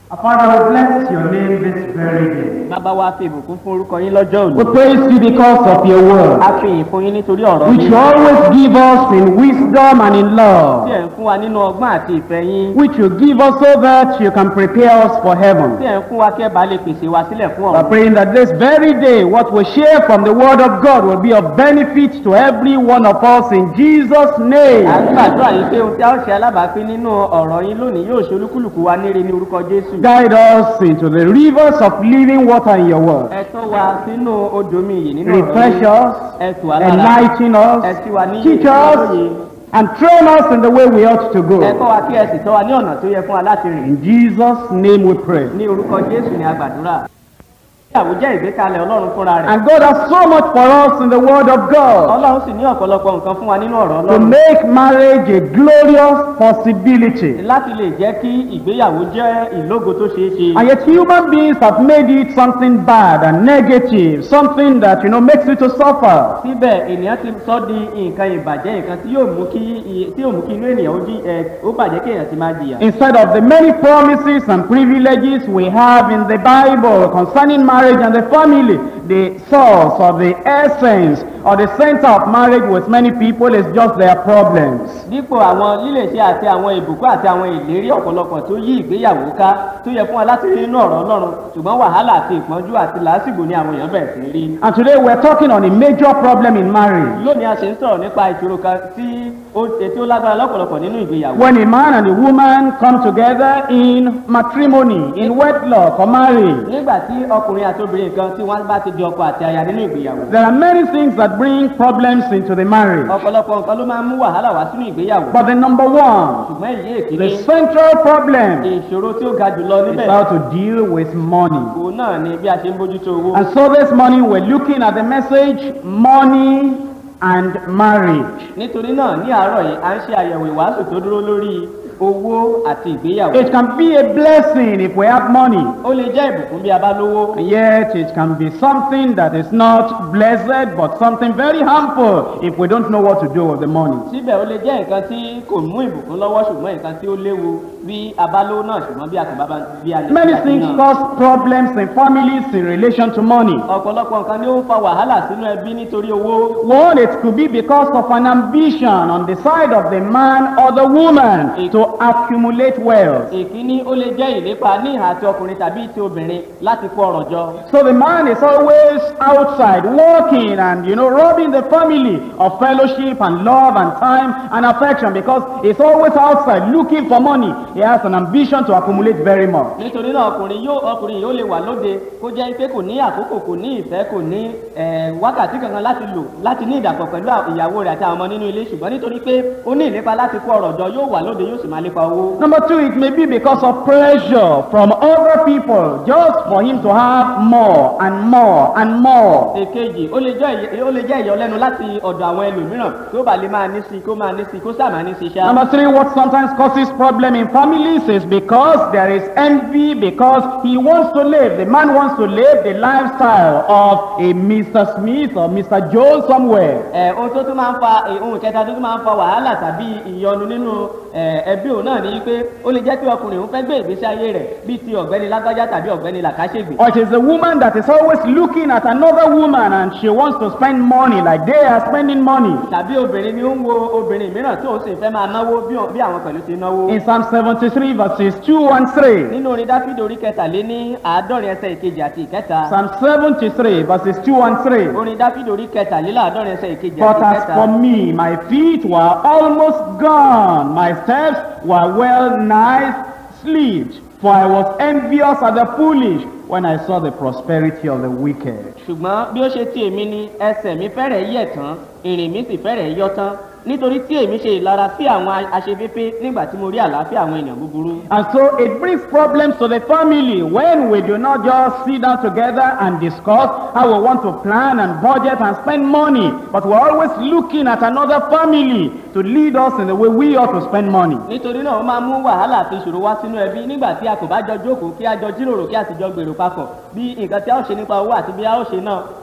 Our Father, we bless your name this very day. bàbá wa fi ìbùkún fún orúkọ yín lọ́jọ́ We òní. praise you because of your word, a fi ìyìn fún yín nítorí ọ̀rọ̀ which yín. you always give us in wisdom and in tí love, ẹ̀ ń fún wa nínú ọgbọ́n àti ìfẹ́ yín. which you give us so that you can prepare us for tí heaven. ẹ̀ ń fún wa kí ẹ bá lè pèsè wa sílẹ̀ fún We're ọ̀run. praying that this very day, what we share from the word of God will be of benefit to every one of us in Jesus' à ń name. gbàdúrà yín pé ohun tí a ó ṣe alábàápín nínú ọ̀rọ̀ yín lónìí yóò ṣe olúkúlùkù wa níre ní orúkọ jésù. Guide us into the rivers of living water in your word. ẹ tọ́ wa sínú odò mi yìí nínú ọ̀rọ̀ Refresh yín. us, ẹ tù wá lára. enlighten us, ẹ sì wà ní teach ìyè us, lóye. and train us in the way we ought to ẹ go. kọ́ wa kí ẹ sì tọ́ wa ní ọ̀nà tó yẹ fún wa láti rìn. In Jesus' name we pray. ní orúkọ jésù ni a gbàdúrà. ìyàwó jẹ́ ìgbékalẹ̀ ọlọ́run fúnra rẹ̀. And God has so much for us in the Word of God ọlọ́run sì ní ọ̀pọ̀lọpọ̀ nǹkan fún wa nínú ọ̀rọ̀ to ọlọ́run. make marriage a glorious possibility. láti lè jẹ́ kí ìgbéyàwó jẹ́ ìlógo tó ṣeé ṣe. And yet human beings have made it something bad and negative, something that, you know, makes you to suffer. síbẹ̀ ènìyàn ti sọ di nǹkan ìbàjẹ́ nǹkan tí yóò mú kí i- tí yóò mú kí inú ènìyàn ó jí ẹ ó bàjẹ́ kí èèyàn ti máa jìyà. Instead of the many promises and privileges we have in the Bible concerning marriage and the family, the source or the essence or the center of marriage with many people is just their problems. dípò àwọn lílèṣe àti àwọn ìbùkún àti àwọn ìlérí ọ̀pọ̀lọpọ̀ tó yí ìgbéyàwó ká tó yẹ fún wa láti rí nínú ọ̀rọ̀ ọlọ́run ṣùgbọ́n wàhálà àti ìpọ́njú àti làásìgbò ni àwọn èèyàn bẹ̀rẹ̀ sí rí. And today we're talking on a major problem in marriage. lónìí a ṣe ń sọ̀rọ̀ nípa ìṣòro kan tí ó tí ó lágbára lọ́pọ̀lọpọ̀ nínú ìgbéyàwó. When a man and a woman come together in matrimony, in wedlock or marriage, nígbà tí ọkùnrin àti obìnrin kan tí wọ́n bá ti di ọkọ àti aya nínú ìgbéyàwó. there are many things that bring problems into the marriage. ọ̀pọ̀lọpọ̀ nǹkan ló máa ń mú wàhálà wá sínú ìgbéyàwó. But the number one, ṣùgbọ́n èyí the èkìní central problem ìṣòro tí ó ga jùlọ is níbẹ̀ how to deal with money. òun náà ni bí a ṣe ń bójútó owó. And so this morning we're looking at the message money and marriage. nítorí náà ní àárọ̀ yìí à ń ṣe àyẹ̀wò ìwàásù tó dúró lórí owó àti ìgbéyàwó. It can be a blessing if we have money. ó lè jẹ́ ìbùkún bí a bá lówó. And yet it can be something that is not blessed but something very harmful if we don't know what to do with the money. síbẹ̀ ó lè jẹ́ nǹkan tí kò mú ìbùkún lọ́wọ́ ṣùgbọ́n nǹkan tí ó léwu bí a bá lówó náà ṣùgbọ́n bí a kò bá bá bí a lè Many ṣe things àfihàn. cause problems in families in relation to money. ọ̀pọ̀lọpọ̀ nǹkan ni ó ń fa wàhálà sínú ẹbí nítorí owó. One, it could be because of an ambition on the side of the man or the woman to accumulate wealth. ìkíní ó lè jẹ́ ìlépa ní ìhà àti ọkùnrin tàbí ti obìnrin láti kó ọrọ̀ jọ. So the man is always outside working and, you know, robbing the family of fellowship and love and time and affection because he's always outside looking for money. He has an ambition to accumulate very much. nítorí náà ọkùnrin yóò ọkùnrin yóò lè wà lóde kó jẹ́ pé kò ní àkókò kò ní ìfẹ́ kò ní eh, wákàtí kankan láti lò láti ní ìdàpọ̀ pẹ̀lú à- ìyàwó rẹ̀ àti àwọn ọmọ nínú ilé ṣùgbọ́n nítorí pé ó ní ìlépa láti kó ọrọ̀ jọ yóò wà lóde yóò sì máa lépa owó. Number two, it may be because of pressure from other people just for him to have more and more and more. èkejì ó lè jẹ́ ìyẹ- ó lè jẹ́ ìyọlẹ́nu láti ọ̀dọ̀ àwọn ẹlòmíràn kí ó bá lè máa ní sí i kó máa ní sí i kó sáà máa ní sí i ṣá. Number three, what sometimes causes problem in families is because there is envy, because he wants to live, the man wants to live the lifestyle of a Mr. Smith or Mr. Jones somewhere. ẹ ohun tó tún máa ń fa eh, ohun kẹta tó tún máa ń fa wàhálà tàbí ìyọnu nínú eh, ẹbí òun náà ni pé ó lè jẹ́ pé ọkùnrin òun fẹ́ gbé ìgbésí ayé rẹ̀ bíi ti ọ̀gbẹ́ni lágbájá tàbí ọ̀gbẹ́ni làkàṣègbè. Or it is a woman that is always looking at another woman and she wants to spend money like they are spending money. tàbí obìnrin ni ó ń wo obìnrin mìíràn tí òun sì fẹ́ máa náwó bí òun- bí àwọn pẹ̀lú ti náwó. In Psalm 73 verses 2 and 3. nínú orin dáfídì orí kẹtàléní àádọ́rin ẹsẹ̀ ìkejì àti ìkẹta. Psalm 73 verses 2 and 3. orin dáfídì orí kẹtàléláàádọ́rin ẹsẹ̀ ìkejì But àti as ìkẹta. for me, my feet were almost gone, my steps were well nigh slipped, for I was envious at the foolish when I saw the prosperity of the wicked. ṣùgbọ́n bí ó ṣe ti èmi ni ẹsẹ̀ mi fẹ́rẹ̀ yẹ̀ tán ìrìn mi sì fẹ́rẹ̀ yọ tán nítorí tí èmi ṣe ìlara sí àwọn a- aṣeféfé nígbà tí mo rí àlàáfíà àwọn èèyàn búburú. And so it brings problems to the family when we do not just sit down together and discuss how we want to plan and budget and spend money, but we're always looking at another family to lead us in the way we ought to spend money. nítorí náà ó máa mú wàhálà àti ìṣòro wá sínú ẹbí nígbà tí a kò bá jọ jókòó kí a jọ jíròrò kí a sì jọ gbèrò papọ̀ bí nǹkan tí a ó ṣe nípa owó àti bí a ó ṣe náà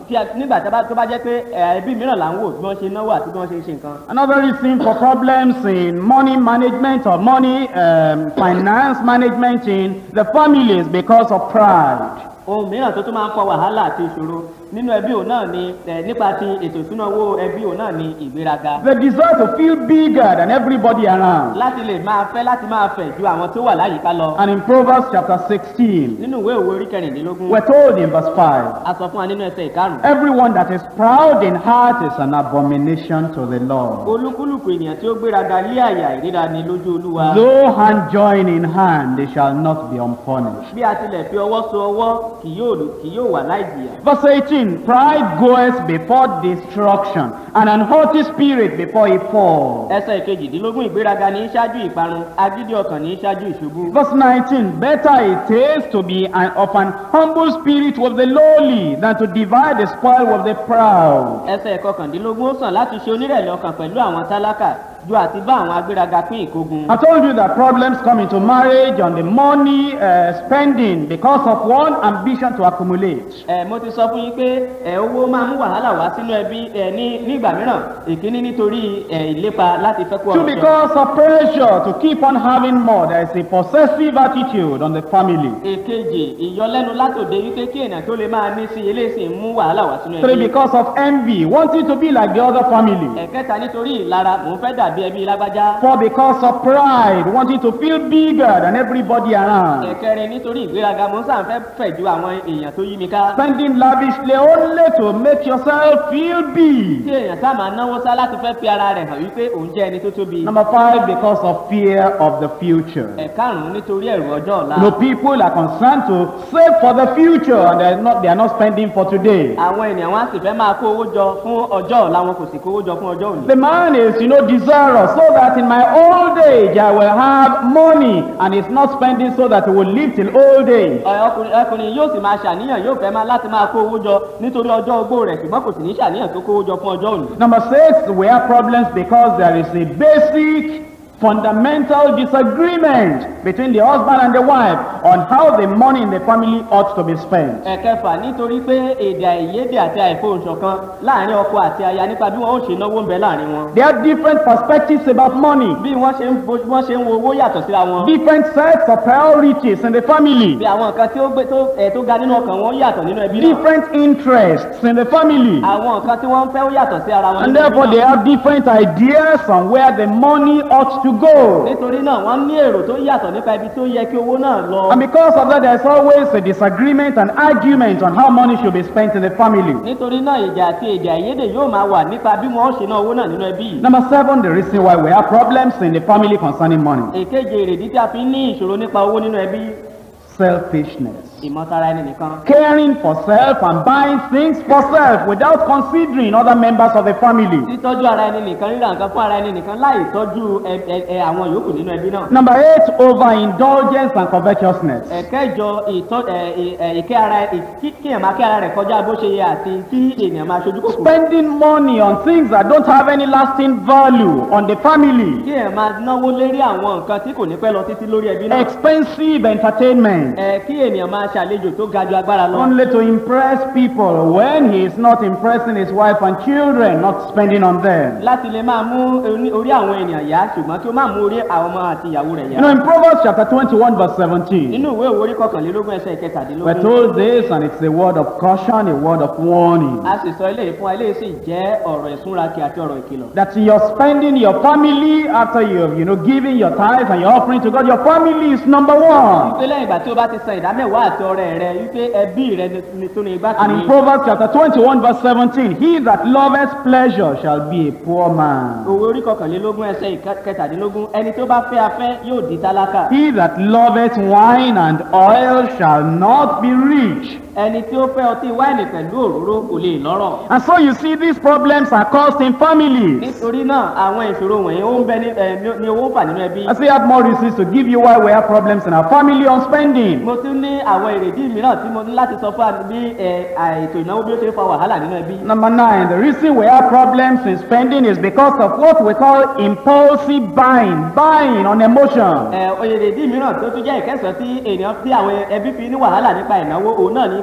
tí a- nígbà tí a bá- tó bá jẹ́ pé ẹ, ẹbí mìíràn là ń wò bí wọ́n ṣe náwó àti bí wọ́n ṣe ń ṣe nǹkan. Another reason for problems in money management or money um, finance management in the family is because of pride. ohun mìíràn tó tún máa ń kọ wàhálà àti ìṣòro nínú ẹbí òun náà ni ẹ, nípa ti ètò ìṣúná owó ẹbí òun náà ni ìgbéraga The desire to feel bigger than everybody around. láti lè máa fẹ́ láti máa fẹ̀ ju àwọn tó wà láyìíká lọ And in Proverbs chapter 16, nínú ìwé òwe orí kẹrìndínlógún we're told in verse 5 a sọ fún wa nínú ẹsẹ̀ ìkarùn Everyone that is proud in heart is an abomination to the Lord. olúkúlùkù ènìyàn tí ó gbéraga lé àyà ìríra ni lójú olúwa Though hand join in hand, they shall not be unpunished. bí a tilẹ̀ fi ọwọ́ so ọwọ́ kì yóò kì yóò wà láì jìyà Verse 18 Pride goeth before destruction, and an haughty spirit before a fall. ẹsẹ̀ ìkejìdínlógún ìgbéraga ní í ṣáájú ìparun agídí ọkàn ní í ṣáájú ìṣubú Verse 19 Better it is to be an, of an humble spirit with the lowly than to divide the spoil with the proud. ẹsẹ̀ ìkọkàndínlógún ó sàn láti ṣe onírẹ̀lẹ̀ ọkàn pẹ̀lú àwọn tálákà ju àti bá àwọn agbéraga pín ìkógun. I told you that problems come into marriage on the money uh, spending because of one ambition to accumulate. ẹ mo ti sọ fún yín pé ẹ owó máa mú wàhálà wá sínú ẹbí ẹ ní nígbà mìíràn ìkíní nítorí ẹ ìlépa láti fẹ́ kó Two, ọ̀rọ̀ jọ. because of pressure to keep on having more. There is a possessive attitude on the family. èkejì ìyọlẹ́nu látòde wípé kí èèyàn tó lè máa ní sí eléyìí ń mú wàhálà wá sínú Three, ẹbí. because of envy, wanting to be like the other family. ẹ̀kẹta nítorí ìlara mò ń fẹ́ dàbí ẹbí lágbájá. Four, because of pride, wanting to feel bigger than everybody around. ẹ̀kẹrin nítorí ìgbéraga mò ń sàn fẹ́ fẹ̀ ju àwọn èèyàn tó yí mi ká. Spending lavishly only to make yourself feel tí big. èèyàn sá máa náwó sá láti fẹ́ fi ara rẹ̀ hàn wípé òun jẹ́ ẹni tó tóbi. Number five, because of fear of the future. ẹ̀karùn-ún nítorí ẹ̀rù ọjọ́ ọ̀la. No people are concerned to save for the future and they are not, they are not spending for today. àwọn ènìyàn wọn á sì fẹ́ máa kó owó jọ fún ọjọ́ ọ̀la wọn kò sì kó owó jọ fún ọjọ́ òní. The man is, you know, desirous so that in my old age I will have money and he's not spending so that he will live till old age. Ẹ, ọkùnrin ọkùnrin yóò sì máa ṣàníyàn yóò fẹ́ máa láti máa kó owó jọ nítorí ọjọ́ ogbó rẹ̀ ṣùgbọ́n kò sì ní ṣàníyàn tó kó owó jọ fún ọjọ́ òní. Number six, we have problems because there is a basic fundamental disagreement between the husband and the wife on how the money in the family ought to be spent. ẹ̀kẹfà nítorí pé èdè àìyedè àti àìfohùnṣọ̀kan láàrin ọkọ àti aya nípa bí wọn ó ṣe náwó ń bẹ láàrin wọn. They have different perspectives about money, bí wọ́n ṣe ń bo bí wọ́n ṣe ń wo owó yàtọ̀ síra wọn. different sets of priorities in the family, bí àwọn nǹkan tí ó gbé tó ẹ̀ tó ga nínú ọkàn wọn yàtọ̀ nínú ẹbí náà. different interests in the family. àwọn nǹkan tí wọ́n ń fẹ́ ó yàtọ̀ sí ara wọn And nínú ẹbí therefore, they náà. have different ideas on where the money ought to go. nítorí náà wọ́n ní èrò tó yàtọ̀ nípa ibi tó yẹ kí owó náà lọ. And because of that, there's always a disagreement and argument on how money should be spent in the family. nítorí náà ìjà àti èdè àìyedè yóò máa wà nípa bí wọn ó ṣe ná owó náà nínú ẹbí yìí. Number seven, the reason why we have problems in the family concerning money èkejì èrèdí tí a fi ń ní ìṣòro nípa owó nínú ẹbí selfishness. ìmọ̀tara ẹni nìkan. Caring for self and buying things for self without considering other members of the family. títọ́jú ara ẹni nìkan rírà nǹkan fún ara ẹni nìkan láì tọ́jú ẹ- ẹ- ẹ àwọn yòókù nínú ẹbí náà. Number eight, overindulgence and covetousness. ẹ̀kẹ́jọ ìtọ́ ẹ̀, ẹ̀, ẹ̀, ìkẹ́ ara ẹ̀, kí kí èèyàn máa kẹ́ ara rẹ̀ kọjá bó ṣe yẹ àti kí èèyàn máa ṣojú kòkòrò. Spending money on things that don't have any lasting value on the family. kí èèyàn máa náwó lérí àwọn nǹkan tí kò ní pẹ́ lọ títí lórí ẹbí náà. Expensive entertainment. ẹ kí ènìyàn máa ṣàlejò tó ga ju agbára lọ. Only to impress people when he is not impressing his wife and children, not spending on them. láti lè máa mú oní- orí àwọn ènìyàn yá ṣùgbọ́n kí ó má mú orí àwọn ọmọ àti ìyàwó rẹ̀ You know, yá. in Proverbs chapter 21, verse 17, nínú ìwé ìwé orí kọkànlélógún ẹsẹ̀ we're ìkẹtàdínlógún. told this, and it's a word of caution, a word of warning. a sì sọ eléyìí fún wa eléyìí sì jẹ́ ọ̀rọ̀ ìsúnrakì àti ọ̀rọ̀ ìkìlọ̀. That you're spending your family after you've, you know, giving your tithes and your offering to God, your family is number one. wípé lẹ́yìn ìgbà tí o bá ti san ìdámẹ́wàá àti ọrẹ rẹ wípé ẹbí rẹ ni- ni tó ní igbá And in kìíní. Proverbs chapter 21, verse 17, he that loveth pleasure shall be a poor man. òwe orí kọkànlélógún ẹsẹ̀ ìkẹtàdínlógún ẹni tó bá fẹ́ afẹ́ yóò di tálákà. He that loveth wine and oil shall not be rich. ẹni tí ó fẹ́ ọtí wáìnì pẹ̀lú òróró kò lè lọ́rọ̀. And so you see, these problems are caused in families. nítorí náà àwọn ìṣòro wọ̀nyí ó ń bẹ ní ẹ, ní- ní owó ń fà nínú ẹbí. I still have more reasons to give you why we have problems in our family on spending. mo tún ní àwọn èrèdí mìíràn tí mo ní láti sọ fún àmì bí ẹ, àìtò ìnáwó bí ó ṣe ń fa wàhálà nínú ẹbí. Number nine, the reason we have problems in spending is because of what we call impulsive buying, buying on emotion. ẹ èrèdí mìíràn tó tún jẹ́ ìkẹsàn tí ènìyàn tí àwọn ẹbí fi ní wàhálà nípa ìnáwó òun náà ní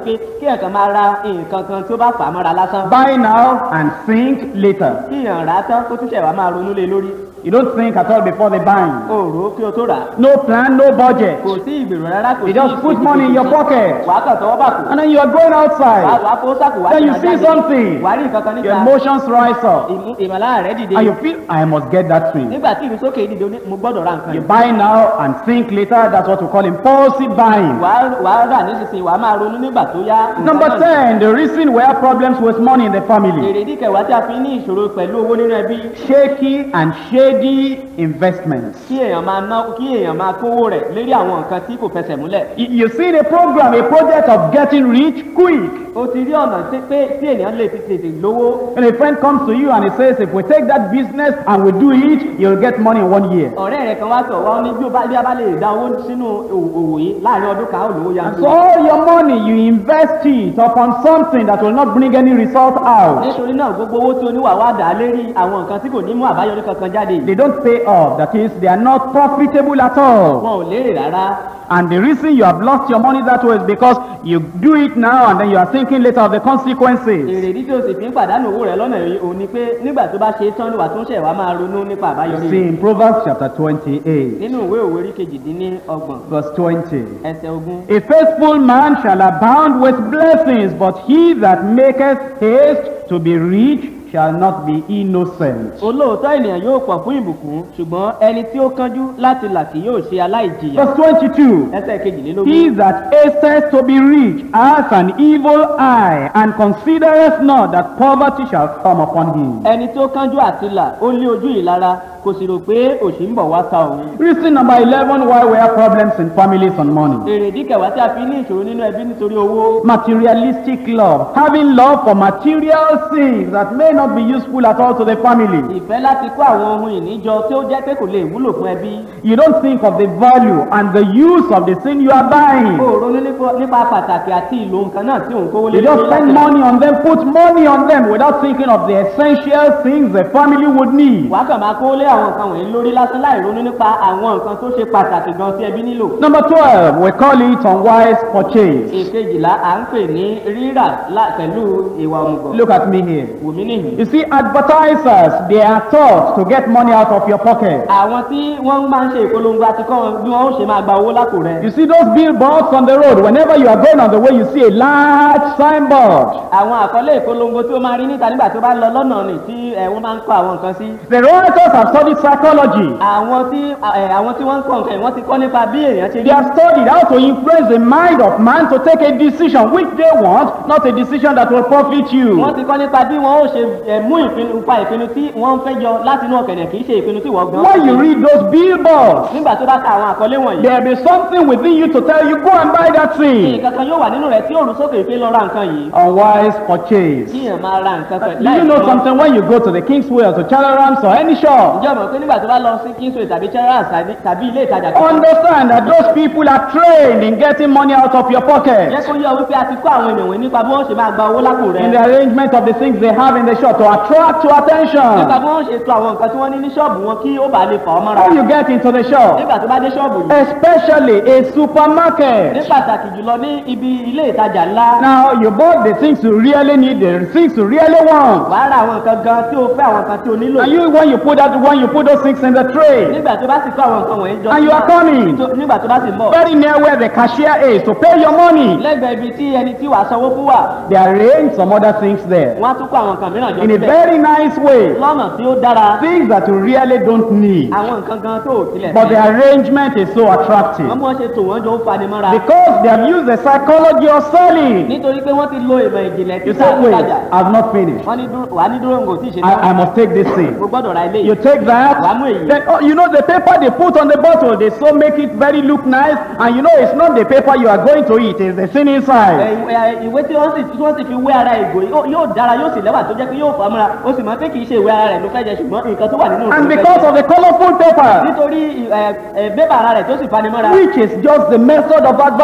pé kí ẹ̀kan máa ra nǹkan kan tí ó bá fà á mọ́ra lásán Buy now and think later. kí èèyàn rà á tán kó tún ṣẹ̀ wá máa ronú lé lórí You don't think at all before the buying. o rò ó kí o tó rà á No plan, no budget. kò sí ìgbèrò rárá kò You sí just put money in your pocket. wàá kàn tọwọ́ bà kù And then you are going wàá outside. wàá kó sàkó wàá Then you tẹ̀lé see jáde. something. wàá rí nǹkan kan Your níta emotions rise up. ìmú- ìmọ̀lára rẹ̀ dìde And you feel, I must get that thing. nígbà tí ìrúsókè dìde ó ní, mo gbọ́dọ̀ ra nǹkan You yìí buy now and think later. That's what we call impulsive buying. wàá wàá rà nísinsìnyí wàá máa ronú nígbà tó yá nǹkan Number náà 10, the reason we have problems with money in the family. èrèdí kẹwàá tí a fi ní ìṣòro pẹ̀lú owó nínú ẹbí Shaky and shady investments. kí èèyàn máa ná kí èèyàn máa kówó rẹ̀ lérí àwọn nǹkan tí kò fẹsẹ̀ múlẹ̀. You you see a program, a project of getting rich quick. o ti rí ọ̀nà tí pé tí ènìyàn lè fi tètè lówó When a friend comes to you and he says, if we take that business and we do it, you'll get money in one year. ọ̀rẹ́ rẹ̀ kan wá tọ̀ wá ó ní bí ó bá bí a bá lè dá owó sínú òwò òwò yìí láàrin ọdún kan ó lówó And yanturu. so all your money, you invest it upon something that will not bring any result out. nítorí náà gbogbo owó tí oníwà wá dà á lérí àwọn nǹkan tí kò ní mú àbáyọrí kankan jáde They don't pay off. That is, they are not profitable at all. wọn ò lérè rárá And the reason you have lost your money that way is because you do it now and then you are thinking later of the consequences. èrèdí tí o sì fi ń pàdánù owó rẹ̀ lọ́nà yìí òun ni pé nígbà tó bá ṣe é tán ló wà tó ń ṣẹ̀ wá máa ronú nípa àbáyọrí See rẹ̀. in Proverbs chapter 28, nínú ìwé òwe orí kejìdínní ọgbọ̀n verse 20. ẹsẹ̀ ogún A faithful man shall abound with blessings, but he that maketh haste to be rich shall not be innocent. olóòótọ́ ènìyàn yóò pọ̀ fún ìbùkún ṣùgbọ́n ẹni tí ó kánjú láti là kì yóò ṣe aláìjìyà Verse 22. ẹsẹ̀ kejìlélógún He that hasteth to be rich hath an evil eye, and considereth not that poverty shall come upon him. ẹni tó kánjú àti là ó lé ojú ìlara kò sì rò pé òṣì ń bọ̀ wá ta òun. Reason number 11 why we have problems in families on money. èrèdí kẹwàá tí a fi ní ìṣòro nínú ẹbí nítorí owó Materialistic love. Having love for material things that may not be useful at all to the family. ìfẹ́ láti kó àwọn ohun ìníjọ tí ó jẹ́ pé kò lè wúlò fún ẹbí. You don't think of the value and the use of the thing you are buying. ó ronú nípa- nípa pàtàkì àti ìlò nǹkan náà tí òun kówó lé You just lórí spend láti- money on them, put money on them without thinking of the essential things the family would need. wàá kàn máa kówó lé àwọn nǹkan wọ̀nyí lórí lásán láì ronú nípa àwọn nǹkan tó ṣe pàtàkì gan tí ẹbí nílò. Number 12, we call it unwise purchase. ìkejìlá à ń pè ní rírà lá- pẹ̀lú ìwà òmùgọ̀. Look at me here. wùmí nìyí. You see, advertisers, they are taught to get money out of your pocket. àwọn tí wọ́n máa ń ṣe ìpolongo àti kọ́ wọn bí wọ́n ó ṣe máa gba owó lápò rẹ̀. You see those billboards on the road, whenever you are going on the way, you see a large signboard. àwọn àkọlé ìpolongo tí ó máa rí níta nígbà tí ó bá lọ lọ́nà rìn tí ẹ, wọ́n máa ń kọ́ àwọn nǹkan sí. The writers have studied psychology. àwọn tí ẹ, àwọn tí wọ́n ń kọ́ nǹkan yìí wọ́n ti kọ́ nípa bí èèyàn ṣe rí. They have studied how to influence the mind of man to take a decision which they want, not a decision that will profit wọ́n you. ti kọ́ nípa bí wọ́n ó ṣe ẹ, mú ìpinnu pa ìpinnu tí wọ́n fẹ́ yọ láti inú ọ̀kẹ̀dẹ̀ kì í ṣe ìpinnu tí wọ́n gan. When you read those billboards, nígbà tó bá ka àwọn àkọlé wọ̀nyí. there will be something within you to tell you, go and buy that thing. nǹkan kan yóò wà nínú rẹ̀ tí òrùn sókè pé lọ ra nǹkan yìí. Unwise purchase. kí èèyàn máa ra nǹkan pẹ̀lú Do you know something when you go to the Kingsway or to Chalarams or any shop? ǹjẹ́ o mọ̀ pé nígbà tó bá lọ sí kingsway tàbí charles tàbí- tàbí ilé ìtajà kan. Understand that those people are trained in getting money out of your jẹ́ pocket. kó yọ wípé a ti kó àwọn ènìyàn wọ̀nyí nípa bí wọ́n ṣe máa gba owó lápò rẹ̀. In the arrangement of the things they have in the shop to attract your nípa attention. bí wọ́n ṣe to àwọn nǹkan tí wọ́n ní ní ṣọ́ọ̀bù wọn kí ó bàa lè fà ọ́ mọ́ra. When you get into the shop, nígbà tó bá dé ṣọ́ọ̀bù yìí. especially a ní supermarket. pàtàkì jùlọ ní ibi ilé ìtajà ńlá. Now you bought the things you really need, the things you really want. wàá ra àwọn nǹkan gan tí o fẹ́ àwọn nǹkan tí o nílò. And you when you put that when you put those things in the tray, nígbà tó bá sì kó àwọn nǹkan wọ̀nyí jọ. And you are coming. tó- nígbà tó bá sì ń bọ̀. very near where the cashier is to pay your money, lẹ́gbẹ̀ẹ́ ibi tí ẹni tí wàá sanwó fún wà. they arrange some other things there wọ́n á tún kó àwọn nǹkan mìíràn jọ in a síbẹ̀. very nice way. lọ́nà tí ó dára. Things that you really don't need. àwọn nǹkan gan tó ò tilẹ̀ But the fẹ́. arrangement is so attractive wọ́n bí wọ́n ṣe tò wọ́n jọ ń fani mọ́ra. because they have used the psychology of selling. nítorí pé wọ́n ti lo ìmọ̀ ìjìnlẹ̀ You títà say, wait, ìtajà. I've not finished. wọ́n ní dúró wàá ní dúró ngò tí ì ṣe I, I must take this thing. mo gbọ́dọ̀ ra ilé You yìí. take that, Wàá mú èyí. then oh, you know the paper they put on the bottle, they so make it very look nice, and you know it's not the paper you are going to eat, it's the thing Ẹ, inside. ìwé- ìwé tí wọ́n sì tí wọ́n sì fi wé ara ìgò yìí, ó- yóò dára yóò sì lẹ́wà tó jẹ́ pé yóò fàmúra ó sì mọ̀ pé kì í ṣe ìwé ara rẹ̀ ló fẹ́ jẹ ṣùgbọ́n nǹkan tó wà nínú rẹ̀ And ló fẹ́ because jẹ. of the colorful paper, nítorí ẹ, ẹ, bébà ara rẹ̀ tó sì fani mọ́ra which is just the method of ó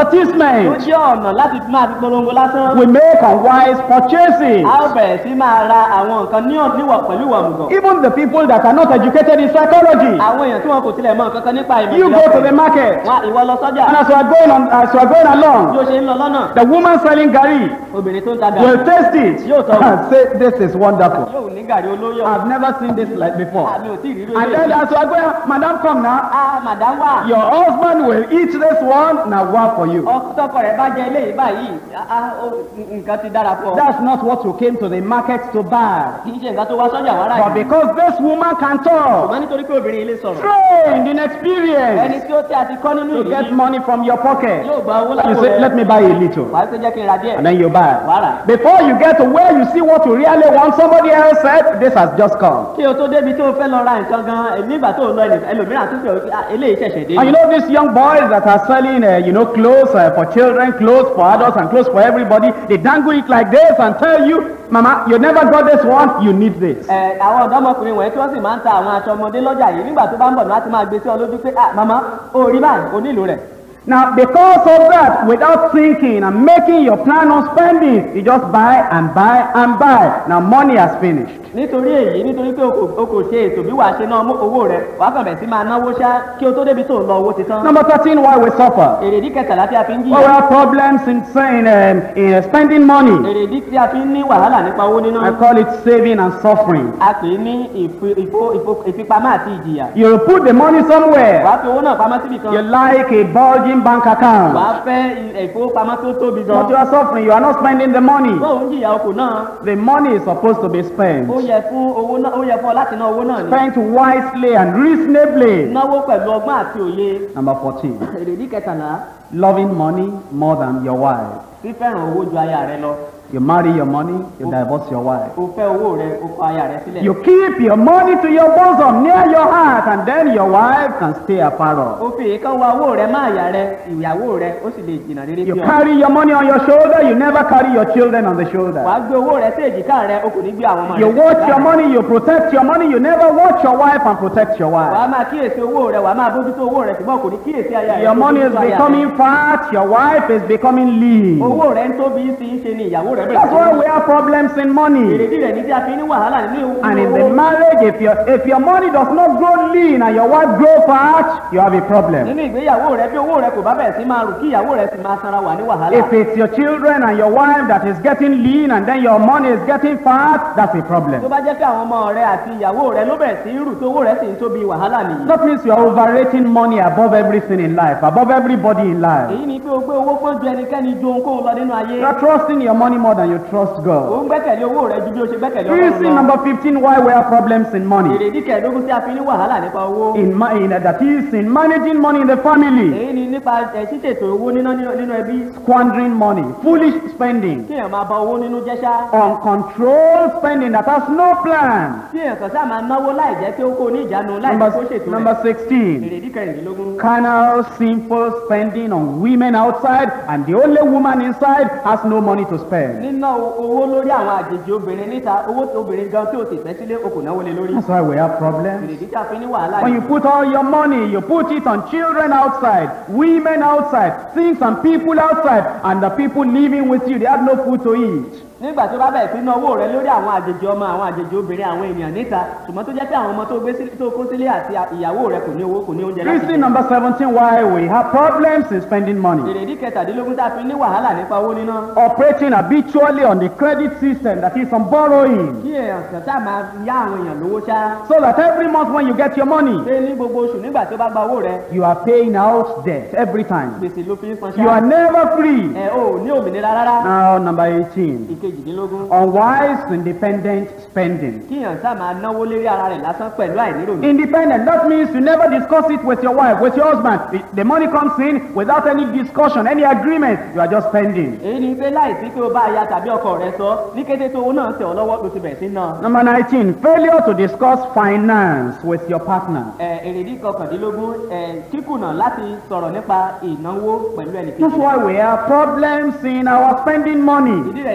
advertisement. jẹ́ ọ̀nà láti máa fi polongo lásán We make unwise purchases. a ó bẹ̀rẹ̀ sí máa ra àwọn nǹkan ní ọ̀- níwọ̀ pẹ̀lú ìwà òmùgọ̀ Even the people that are not educated in psychology. àwọn èèyàn tí wọn kò tilẹ̀ mọ nǹkan kan nípa ìmọ̀ You go to the market. wọn ìwọ lọ sọ́jà And as you are going on, as you are going bí along, ó ṣe ń lọ lọ́nà the woman selling gari obìnrin tó ń ta will gàrí taste it Yóò tọ́. and say, "This is wonderful." yóò ní gàrí olóyọ̀ I've never seen this like before. àmì ò tí ì rí And then as you are going, Madam, come now. ah madam wà Your husband will eat this one. Now, what for you? ọkọ tọkọ rẹ̀ bá jẹ eléyìí báyìí ah, ah, ó- nǹkan ti dára fún ọ That's not what you came to the market to buy. kì í ṣe nǹkan tó wá sọ́jà wàrà But yìí because this woman can talk, ṣùgbọ́n nítorí pé obìnrin ilé sọ̀rọ̀ trained in ẹni experience tí ó tí a ti kọ́ nínú to get ìrírí money from your pocket, yóò gba owó you lápò say, "Let rẹ̀ me buy a little," wàá pé jẹ́ kí n ra díẹ̀ and then you buy. wàrà Before you get to where you see what you really want, somebody else said, "This has just come." kí o tó débi tó o fẹ́ lọ ra nǹkan gan nígbà tó o lọ ẹnì- ẹlòmíràn tó fi òkè eléyìí ṣẹ̀ṣẹ̀ dé And you know these young boys that are selling, uh, you know, clothes uh, for children, clothes for adults, and clothes for everybody. They dangle it like this and tell you, "Mama, you never got this one. You need this." ẹ àwọn ọ̀dọ́mọkùnrin wọ̀nyí tí wọ́n sì máa ń ta àwọn aṣọ ọmọdé lọ́jà yìí nígbà tó bá ń bọ̀ ní láti máa gbé sí ọ lójú pé ah màmá o rí báyìí o nílò rẹ̀ Now, because of that, without thinking and making your plan on spending, you just buy and buy and buy. Now, money has finished. nítorí èyí nítorí pé o kò o kò ṣe ètò bí wàá ṣe ná mú owó rẹ wàá kàn bẹ̀ sí máa náwó ṣá kí o tó débi tó ń lọ owó ti tán Number 13, why we suffer. èrèdí kẹtàlá tí a fi ń Well, we jìyà have problems in, saying, um, in uh, spending money. èrèdí tí a fi ń ní wàhálà nípa owó níná I call it saving and suffering. a pè é ní ìfi- ìfo- ìfo- ìfipamọ́ àti ìjìyà You put the money somewhere. wàá fi owó náà pamọ́ síbi You kan like a bulging bank account. wàá fẹ́ i- ìfowópamọ́ tó tóbi gan But you are suffering. You are not spending the money. bóun ń jìyà okò náà The money is supposed to be spent. ó yẹ fún owó náà ó yẹ fún ọ láti ná owó náà ní Spent wisely and reasonably. náwó pẹ̀lú ọgbọ́n àti òye Number 14. èrèdí kẹtàlá Loving money more than your wife. fífẹ́ràn owó ju aya rẹ lọ You marry your money, you divorce your wife. o fẹ́ owó rẹ o kọ aya rẹ sílẹ̀ You keep your money to your bosom, near your heart, and then your wife can stay afar off. o fi èèkàn wa owó rẹ má àyà rẹ ìyàwó rẹ ó sì lè jìnnà rere You sí ọ carry your money on your shoulder, you never carry your children on the shoulder. wàá gbé owó rẹ sí èjìká rẹ o kò ní gbé àwọn ọmọ rẹ You sí watch èjìká your rẹ. money, you protect your money, you never watch your wife and protect your wife. wàá máa kíyèsí owó rẹ wàá máa bójútó owó rẹ ṣùgbọ́n kò ní kíyèsí aya rẹ Your kò money is bójútó aya rẹ. becoming fat, your wife is becoming lean. owó rẹ ń tóbi sí í ṣe ni ìyàwó rẹ That's why we have problems in money. èrèdí rẹ ní tí a fi ní wàhálà nínú And in owó the marriage, if your if your money does not grow lean and your wife grow fat, you have a problem. nínú ìgbéyàwó rẹ bí owó rẹ kò bá bẹ̀rẹ̀ sí máa rù kí ìyàwó rẹ sì máa sanra wà ní wàhálà If it's your children and your wife that is getting lean and then your money is getting fat, that's a tó problem. bá jẹ́ pé àwọn ọmọ rẹ àti ìyàwó rẹ ló bẹ̀rẹ̀ sí rù tó owó rẹ sì ń tóbi wàhálà nìyí That means you are overrating money above everything in life, above everybody in life. èyí ni pé o gbé owó pọ́n ju ẹnikẹ́ni ju ohunkóhun lọ nínú ayé You are trusting your money more than you trust o God. ń gbẹ́kẹ̀lé owó rẹ ju bí o ṣe gbẹ́kẹ̀lé Reason ọlọ́run lọ number 15 why we have problems in money. èrèdí kẹẹ̀ẹ́dógún tí a fi ní wàhálà nípa owó In, ma- in uh, that is in managing money in the family, èyí ni nípa ẹ̀ ṣíṣètò owó níná nínú nínú ẹbí squandering money, foolish spending, kí èèyàn máa ba owó nínú jẹ́ ṣá uncontrolled spending that has no plan. tí èèyàn kan sáà máa náwó láì jẹ́ pé ó kó ní ìjánu láì jẹ́ kó Number, ṣètò number rẹ̀ 16. èrèdí kẹrìndínlógún carnal, sinful spending on women outside, and the only woman inside has no money to spend. níná owó lórí àwọn àjèjì obìnrin níta owó tí obìnrin gan tí o sì fẹ́ sílé o kò náwó lé lórí That's why we have problems. èrèdí tí a fi ní wàhálà When you yìí put all your money, you put it on children outside, women outside, things and people outside, and the people living with you, they have no food to eat. nígbà tó bá bẹ̀rẹ̀ sí ná owó rẹ lórí àwọn àjèjì ọmọ àwọn àjèjì obìnrin àwọn ènìyàn níta ṣùgbọ́n tó jẹ́ pé àwọn ọmọ tó gbé sílé tó kó sílé àti ìyàwó rẹ kò ní owó kò ní oúnjẹ láti Reason jẹ number 17 why we have problems in spending money. èrèdí kẹtàdínlógún tá a fi ní wàhálà nípa owó níná Operating habitually on the credit system, that is on borrowing. kí èèyàn kàn tá a máa yá àwọn èèyàn lówó ṣá So that every month when you get your money, pé ní gbogbo oṣù nígbà tó bá gba owó rẹ you are paying out debt every time. gbèsè ló fi ń san You are ṣá never free. ẹ ò ní òmìnira rárá Now, number 18. ìkejìdínlógún Unwise independent spending. kí èèyàn tá a máa náwó lérí ara rẹ̀ lásán pẹ̀lú àìníròyìn Independent, that means you never discuss it with your wife, with your husband. The- The money comes in without any discussion, any agreement. You are just spending. èyí ni pé láìsí pé o bá aya tàbí ọkọ rẹ sọ ní kété tó owó náà tẹ̀ ọ́ lọ́wọ́ ló ti bẹ̀rẹ̀ sí náà Number 19, failure to discuss finance with your partner. ẹ èrèdí kọkàndínlógún ẹ kíkùnà láti sọ̀rọ̀ nípa ìnáwó pẹ̀lú That's ẹnìkejì why we have problems in our spending money. ìdí rẹ̀ ní tí a fi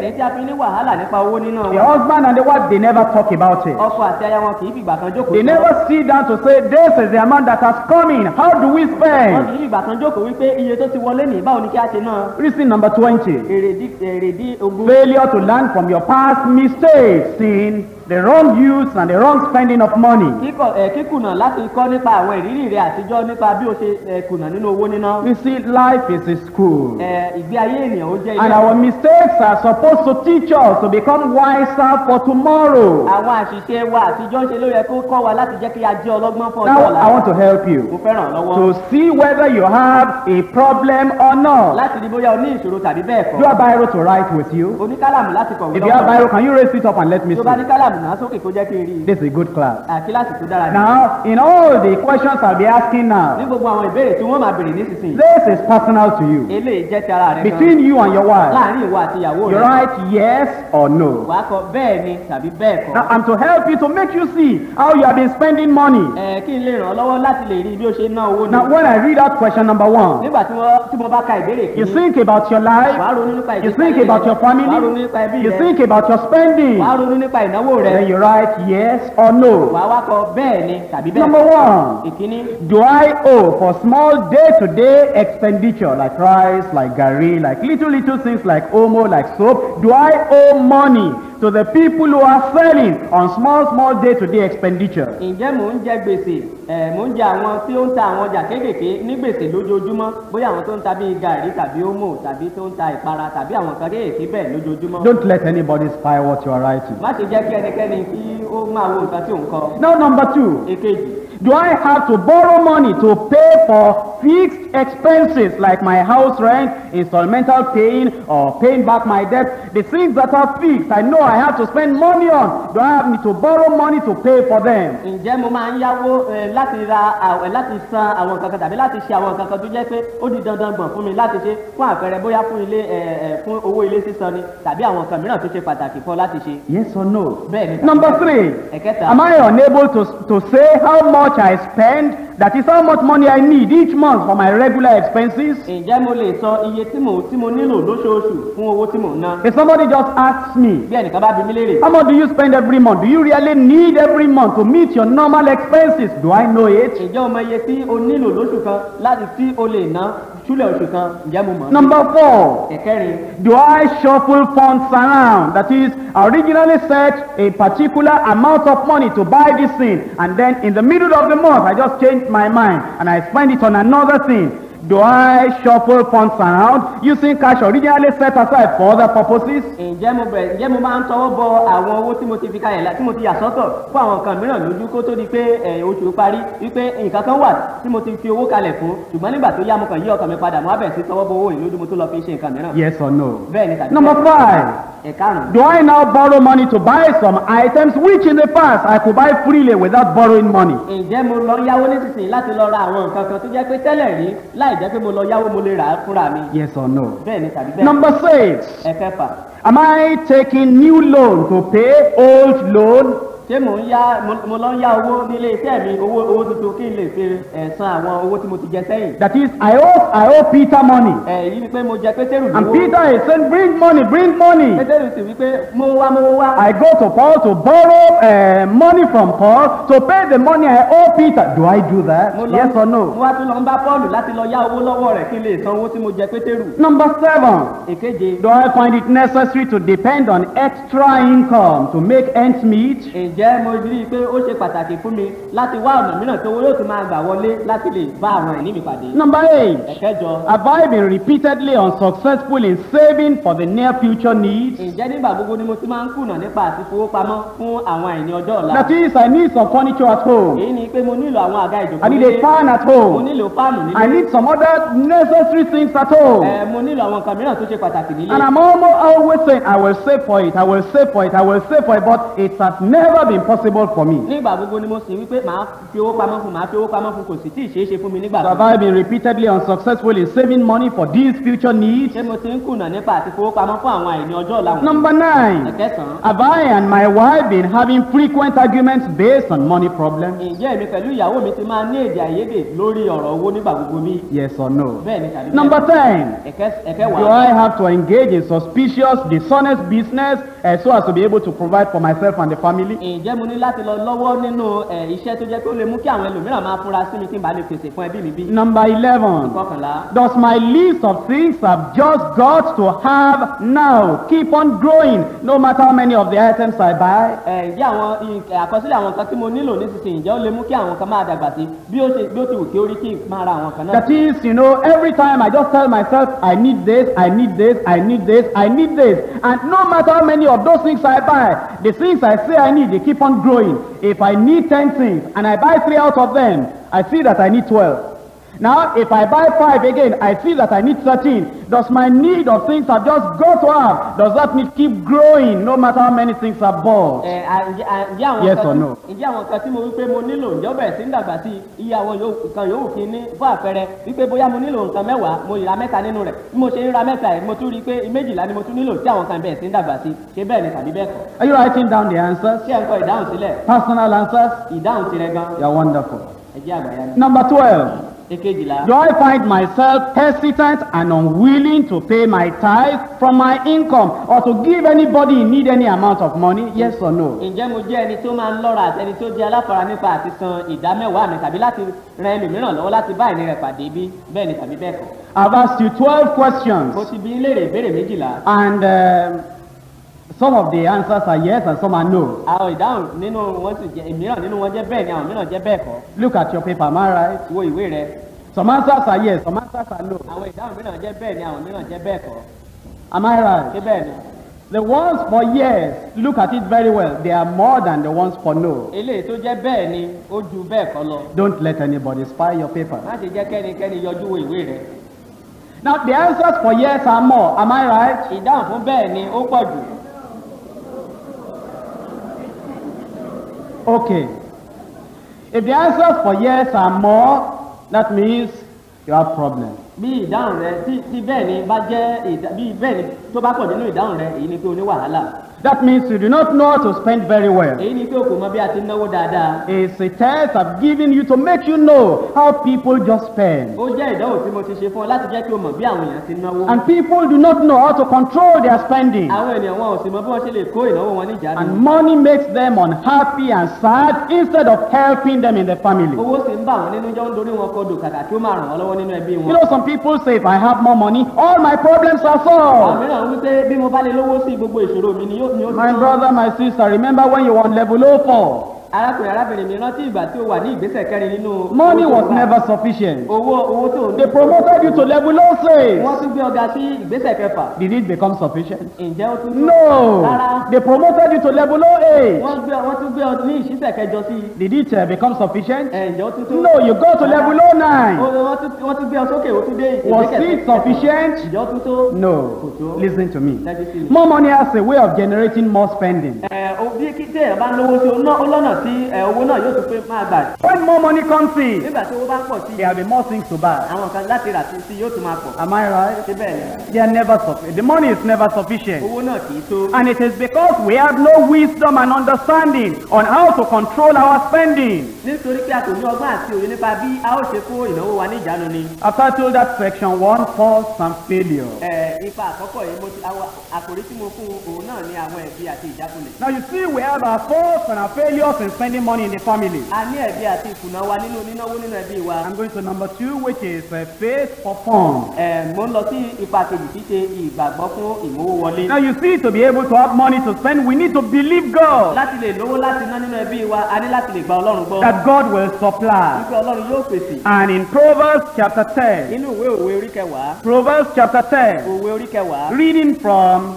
fi ní wàhálà nípa owó níná The wọn husband and the wife, they never talk about it. ọkọ àti aya wọn kì í fìgbà kan jókòó They sọ. never sit down to say, this is the amount that has come in. How do we wọn kì spend? í fìgbà kan jókòó wípé iye tó ti wọlé nìyí báwo ni kí á ṣe náà Reason number 20. èrèdí èrèdí ogún Failure to learn from your past mistakes in the wrong use and the wrong spending of money. kíkọ ẹ kíkùnà láti kọ́ nípa àwọn ìrírí rẹ àtijọ́ nípa bí o ṣe ẹ kùnà nínú owó níná You see, life is a school. ẹ ìgbé ayé ènìyàn ó jẹ́ And ilé our mistakes are supposed to teach us to become wiser for tomorrow. àwọn àṣìṣe wa àtijọ́ ń ṣe ló yẹ kó kọ́ wa láti jẹ́ kí a jẹ́ ọlọ́gbọ́n fún ọjọ́ Now, ọ̀la I want to help mo you fẹ́ràn lọ́wọ́ to see whether you have a problem or not. láti rí bóyá o ní ìṣòro tàbí bẹ́ẹ̀ Do you kọ́ have Bible to write with you? oníkálàmù láti kọ̀wé If you have lọ́wọ́ Bible, can you raise it up and let me tó bá ní see? kálàmù náà sókè kó jẹ́ kí n rí i This is a good class. àkíláàsì tó dára ní. Now, in all the questions I'll be asking ní now, gbogbo àwọn ìbéèrè tí wọ́n máa béèrè nísinsìnyí this is personal to you. eléyìí jẹ́ ti ara rẹ Between gan you and your wife, láàrin ìwọ àti ìyàwó you rẹ write yes or no. wàá kọ bẹ́ẹ̀ ni tàbí bẹ́ẹ̀ kọ́ Now, I'm to help you to make you see how you have been spending money. ẹ kí n lè ràn ọ́ lọ́wọ́ láti lè rí bí ó ṣe ń ná owó ni Now, when I read out question number one, nígbà tí wọ́n tí mo bá ka ìbéèrè you kìíní think about your life, wàá ronú nípa you ìgbésí think ayé about rẹ, your wàá ronú family, nípa ẹbí you rẹ think about your spending. wàá ronú nípa ìnáwó rẹ Then you write yes or no. wàá wá kọ bẹ́ẹ̀ ni tàbí bẹ́ẹ̀ Number kọ́. one, ìkíní do I owe for small day-to-day expenditure like rice, like gari, like little little things like omo, like soap? Do I owe money to the people who are selling on small small day-to-day expenditure? ǹjẹ́ mò ń jẹ gbèsè ẹ̀ mò ń jẹ àwọn tí ó ń ta àwọn ọjà kéékèèké ní gbèsè lójoojúmọ́ bóyá àwọn tó ń ta bíi gàrí tàbí ómò tàbí tó ń ta ìpara tàbí àwọn kan kéékèèké bẹ́ẹ̀ lójoojúmọ́. Don't let anybody spy what you are writing. má ṣe jẹ́ kí ẹnikẹ́ni kí ó máa wo nǹkan tí ò ń kọ. Now, number two, èkejì do I have to borrow money to pay for fixed expenses like my house rent, installmental paying, or paying back my debt? The things that are fixed, I know I have to spend money on. Do I have need to borrow money to pay for them? ǹjẹ́ mo máa ń yáwó ẹ, láti ra àwẹ̀ láti san àwọn kankan tàbí láti ṣe àwọn kankan tó jẹ́ pé ó di dandan gbọ̀n fún mi láti ṣe fún àpẹẹrẹ bóyá fún ilé ẹ, ẹ, fún owó ilé sísan ni tàbí àwọn nǹkan mìíràn tó ṣe pàtàkì fún ọ láti ṣe. Yes or no? bẹ́ẹ̀ ni Number three, ẹ̀kẹta am I unable to, to say how much I spend? That is how much money I need each month for my regular expenses? ǹjẹ́ mo lè sọ iye tí mo tí mo nílò lóṣooṣù fún owó tí mò ń ná. If somebody just asks me, bí ẹnìkan bá bi mí léèrè how much do you spend every month? Do you really need every month to meet your normal expenses? Do I know it? ǹjẹ́ o mọ iye tí o nílò lóṣù kan láti tí o lè ná ṣúlẹ̀ oṣù kan ǹjẹ́ mo mọ̀ ọ́? Number four, ẹ̀kẹrin do I shuffle funds around? That is, I originally set a particular amount of money to buy this thing, and then in the middle of the month, I just changed my mind and I spend it on another thing. Do I shuffle funds around using cash originally set aside for other purposes? ǹjẹ́ mo bẹ̀rẹ̀ ǹjẹ́ mo máa ń tọwọ́ bọ àwọn owó tí mo ti fi kalẹ̀ la- tí mo ti yà sọ́tọ̀ fún àwọn nǹkan mìíràn lójú kó tó di pé ẹ̀, oṣù parí wípé nǹkan kan wà tí mo ti fi owó kalẹ̀ fún ṣùgbọ́n nígbà tó yá mo kàn yí ọkàn mi padà mo á bẹ̀rẹ̀ sí tọwọ́ bọ owó yìí lójú mo tó lọ fi ṣe nǹkan mìíràn. Yes or no? bẹ́ẹ̀ ni tàbí Number bẹ́ẹ̀. five, ẹ̀karùn-ún do I now borrow money to buy some items which in the past I could buy freely without borrowing money? ǹjẹ́ mo lọ yáwó nísinsìnyí láti lọ ra àwọn nǹkan kan tó jẹ́ pé tẹ́lẹ̀ rí láì jẹ́ pé mo lọ yáwó mo lè rà á fúnra mi. Yes or no? bẹ́ẹ̀ ni tàbí bẹ́ẹ̀. Number six, ẹ̀kẹfà am I taking new loan to pay old loan? ṣé mò ń yá mo- mo lọ ń yá owó nílé iṣẹ́ mi owó owó tuntun kí n lè fi ẹ̀, san àwọn owó tí mo ti jẹ sẹ́yìn. That is, I owe, I owe Peter money. ẹ̀ yí ni pé mo jẹ pétérù And lówó. Peter is saying, bring money, bring money. pétérù sì wí pé mo wá mo wá. I go to Paul to borrow uh, money from Paul to pay the money I owe Peter. Do I do that? mo lọ Yes or mo no? wá tún lọ ń bá pọ́ọ̀lù láti lọ yá owó lọ́wọ́ rẹ̀ kí n lè san owó tí mo jẹ pétérù. Number seven, èkeje do I find it necessary to depend on extra income to make ends meet? ǹjẹ́ mo rí i pé ó ṣe pàtàkì fún mi láti wá ọ̀nà mìíràn tó owó yóò tún máa gbà wọlé láti lè bá àwọn ìní mi pàdé. Number eight, ẹ̀kẹjọ have I been repeatedly unsuccessful in saving for the near future needs? ǹjẹ́ nígbà gbogbo ni mo ti máa ń kùnà nípa àti fowópamọ́ fún àwọn àìní ọjọ́ ọ̀la. That is, I need some furniture at home. èyí ni pé mo nílò àwọn àga ìjòkó I need a fan at mo home. nílò fáànù I nílé need some other necessary things at home. ẹ mo nílò àwọn nǹkan mìíràn tó ṣe pàtàkì nílé. And I'm almost always saying, I will save for it, I will save for it, I will save for it, but it has never never been possible for me. nígbà gbogbo ni mo sì wípé màá fi owó pamọ́ fún màá fi owó pamọ́ fún kò sì tí ì ṣeé ṣe fún mi nígbà So have tó I been repeatedly unsuccessful in saving money for these future needs? ṣé mo ti ń kùnà nípa àti fowó pamọ́ fún àwọn àìní ọjọ́ ọ̀la wọn. Number nine, ẹ̀kẹsàn-án have I and my wife been having frequent arguments based on money problems? ǹjẹ́ èmi pẹ̀lú ìyàwó mi ti máa ní èdè àìyedè lórí ọ̀rọ̀ owó nígbà gbogbo bí Yes or no? bẹ́ẹ̀ ni tàbí Number bẹ́ẹ̀. ten, Ẹ̀kẹ́- do ẹ̀kẹwàá I have to engage in suspicious, dishonest business uh, so as to be able to provide for myself and the family? ǹjẹ́ mo ní láti lọ lọ́wọ́ nínú ẹ̀, iṣẹ́ tó jẹ́ pé ó lè mú kí àwọn ẹlòmíràn máa fura sí mi kí n bá lè pèsè fún ẹbí mi bí. Number eleven, kọkànlá does my list of things I've just got to have now keep on growing no matter how many of the items I buy? ẹ̀, ǹjẹ́ àwọn ì- àkọsílẹ̀ àwọn nǹkan tí mo nílò nísinsìnyí ǹjẹ́ ó lè mú kí àwọn kan máa dàgbà sí bí ó ṣe bí ó ti wù kí ó rí kí n máa ra àwọn kan náà. That is, you know, every time I just tell myself, I need this, I need this, I need this, I need this. And no matter how many of those things I buy, the things I say I need, they keep on growing. If I need 10 things and I buy three out of them, I see that I need 12. Now, if I buy five again, I see that I need 13. Does my need of things I've just got to have, does that need keep growing no matter how many things I bought? ẹ à, ǹjẹ́ à, ǹjẹ́ àwọn Yes nǹkan or tí- no? ǹjẹ́ àwọn nǹkan tí mo wípé mo nílò ǹjẹ́ ó bẹ̀rẹ̀ sí ń dàgbà sí iye àwọn yòó- nǹkan yòówù kí n ní fún àpẹẹrẹ wípé bóyá mo nílò nǹkan mẹ́wàá mo yìí ra mẹ́ta nínú rẹ̀ bí mo ṣe ń ra mẹ́ta yìí mo tún rí i pé méjìlá ni mo tún nílò tí àwọn kan bẹ̀rẹ̀ sí ń dàgbà sí ṣé bẹ́ẹ̀ ni tàbí bẹ́ẹ̀ kọ́ Are you writing down the answers? ṣé ẹ̀ ń kọ ìdáhùn sílẹ̀ Personal answers? ìdáhùn tirẹ̀ gan You're wonderful. ẹ jẹ́ àgbàyà ni. Number 12. èkejìlá Do I find myself hesitant and unwilling to pay my tithe from my income or to give anybody in need any amount of money? Yes or no? ǹjẹ́ mo jẹ́ ẹni tó máa ń lọ́ra àti ẹni tó jẹ́ aláfara nípa àti san ìdá mẹ́wàá mi tàbí láti ran ẹlòmíràn lọ́wọ́ láti bá ìní rẹ̀ pàdé bí bẹ́ẹ̀ ni tàbí bẹ́ẹ̀ kọ́ I've asked you 12 questions mo ti bi í léèrè ìbéèrè méjìlá and um, some of the answers are yes and some are no. àwọn ìdáhùn nínú wọn sì jẹ́ ìmíràn nínú wọn jẹ́ bẹ́ẹ̀ ni àwọn mìíràn jẹ́ bẹ́ẹ̀ kọ́ Look at your paper, am I right? wo ìwé rẹ Some answers are yes, some answers are no. àwọn ìdáhùn mìíràn jẹ́ bẹ́ẹ̀ ni àwọn mìíràn jẹ́ bẹ́ẹ̀ kọ́ Am I ṣé right? bẹ́ẹ̀ ni The ones for yes, look at it very well. They are more than the ones for no. eléyìí tó jẹ́ bẹ́ẹ̀ ni ó ju bẹ́ẹ̀ kọ́ lọ Don't let anybody spy your paper. má ṣe jẹ́ kẹ́nikẹ́ni yọjú wo ìwé rẹ Now, the answers for yes are more. Am I right? ìdáhùn fún bẹ́ẹ̀ ni ó pọ̀ jù Okay. If the answers for yes are more, that means you have problem. bí ìdáhùn rẹ tí tí bẹ́ẹ̀ ni bá jẹ́ ìdá- bí bẹ́ẹ̀ ni tó bá pọ̀ nínú ìdáhùn rẹ èyí ni pé o ní wàhálà That means you do not know how to spend very well. èyí ni pé o kò mọ bí a ti ń náwó dáadáa It's a test I've given you to make you know how people just spend. ó jẹ́ ìdánwò tí mo ti ṣe fún ọ láti jẹ́ kí o mọ̀ bí àwọn èèyàn ti náwó And people do not know how to control their spending. àwọn ènìyàn wọn ò sì mọ bí wọ́n ṣe lè kó ìnáwó wọn ní ìjánu And money makes them unhappy and sad instead of helping them in the family. owó sì ń bà wọ́n nínú jọ ń dorí wọn kodò kàkà kí ó máa ràn wọ́n lọ́wọ́ nínú ẹbí You wọn know, some people say if I have more money, all my problems are àwọn solved. mìíràn wípé bí mo bá lè lówó sí gbogbo ìṣòro mi ni yóò ni ó ti My tán. brother, my sister, remember when you were on level 04? arákùnrin arábìnrin mi rántí ìgbà tí ó wà ní ìgbésẹ̀ kẹrin nínú Money owó tó was wà. never sufficient. owó owó tó ń They promoted you to level 06. wọ́n tún gbé ọ̀gá sí ìgbésẹ̀ kẹfà Did it become sufficient? ǹjẹ́ ó tún tó No. Rárá. They promoted you to level 08. wọ́n gbé wọ́n tún gbé ọ ní ìṣísẹ̀ kẹjọ sí i Did it uh, become sufficient? ẹ̀, ǹjẹ́ ó tún tó No, you go to level 09. Ó- wọ́n tún wọ́n tún gbé ọ sókè ó tún dé Was ìgbésẹ̀ it kẹfà. sufficient? ǹjẹ́ ó tún tó No. Kò tó. Listen to me. Tẹ́tí sí mi. More money has a way of generating more spending. ẹ o bí kí téèyàn bá ń lówó sí o ná- ó lọ́nà tí ẹ, owó náà yóò tún pé máa gbà When more money comes in, nígbà tí owó bá ń pọ̀ sí there will be more things to buy. àwọn kan láti rà sí sí yóò tún máa pọ̀ Am I right? ṣé bẹ́ẹ̀ ni They are never sufficient. The money is never sufficient. owó náà kì í tó And it is because we have no wisdom and understanding on how to control our spending. nítorí pé a kò ní ọgbọ́n àti òye nípa bí a ó ṣe kó ìnáwó wa ní ìjánu ni I've titled that section one faults and failure. ẹ, ipa àkọ́kọ́ yìí mo ti àwọn àkòrí tí mo fún òun náà ní àwọn ẹ̀bi àti ìjákulẹ̀ Now you see, we have our faults and our failures in spending money in the family. a ní ẹ̀bi àti ìkùnà wa nínú nínáwó nínú ẹbí wa I'm going to number two, which is uh, faith for fun. ẹ, mo ń lọ sí ipa kejì tí ṣe ìgbàgbọ́ fún ìmówó wọlé Now you see, to be able to have money to spend, we need to believe God láti lè lówó láti ná nínú ẹbí wa a ní láti lè gba ọlọ́run gbọ́ that God will supply. wípé ọlọ́run yóò pèsè And in Proverbs chapter 10, nínú ìwé òwe orí kẹwàá Proverbs chapter 10, òwe orí kẹwàá reading from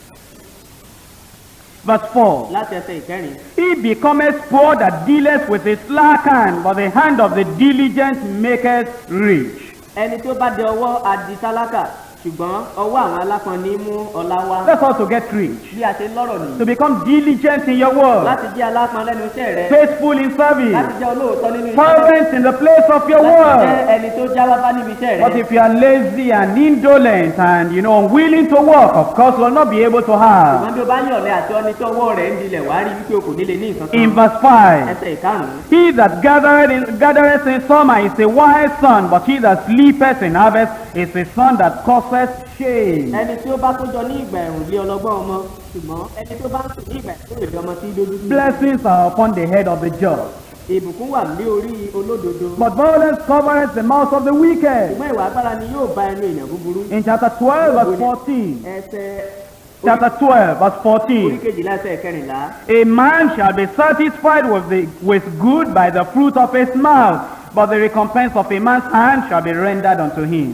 verse 4. láti ẹsẹ̀ ìkẹrin He becometh poor that dealeth with his slack hand, but the hand of the diligent maketh rich. ẹni tí ó bá dẹ ọwọ́ adi tálákà ṣùgbọ́n ọwọ́ àwọn alápọn ní mú ọlá wá That's how to get rich. bí a ṣe ń lọ́rọ̀ nìyí To become diligent in your work, láti jẹ́ alápọn lẹ́nu iṣẹ́ rẹ faithful in service, láti jẹ́ olóòótọ́ nínú iṣẹ́ rẹ fervent in the place of your láti jẹ́ work. ẹni tó jáwáfá níbi iṣẹ́ rẹ But if you are lazy and indolent and you know unwilling to work, of course you will not be able to have. ṣùgbọ́n bí o bá ní ọ̀lẹ àti ọni tí ọwọ́ rẹ̀ ń dilẹ̀ wá rí wípé o kò nílé ní nǹkan In kan verse 5, ẹsẹ̀ ìkarùn-ún he that gathereth in, gathereth in summer is a wise son, but he that sleepeth in harvest is a son that causeth shame. ẹni tí ó bá kójọ ní ìgbà ẹ̀rùn lé ọlọ́gbọ́n ọmọ ṣùgbọ́n ẹni tó bá ń sùn ní ìgbà ìkórè lé ọmọ tí í dojú sí Blessings are upon the head of the just, ìbùkún wà lé orí olódodo but violence covereth the mouth of the wicked. ṣùgbọ́n ìwà agbára ni yóò bá ẹnu èèyàn búburú In chapter 12, verse 14, ẹsẹ̀ chapter 12, verse orí 14, kejìlá ẹsẹ̀ kẹrìnlá a man shall be satisfied with, the, with good by the fruit of his mouth, but the recompense of a man's hand shall be rendered unto him.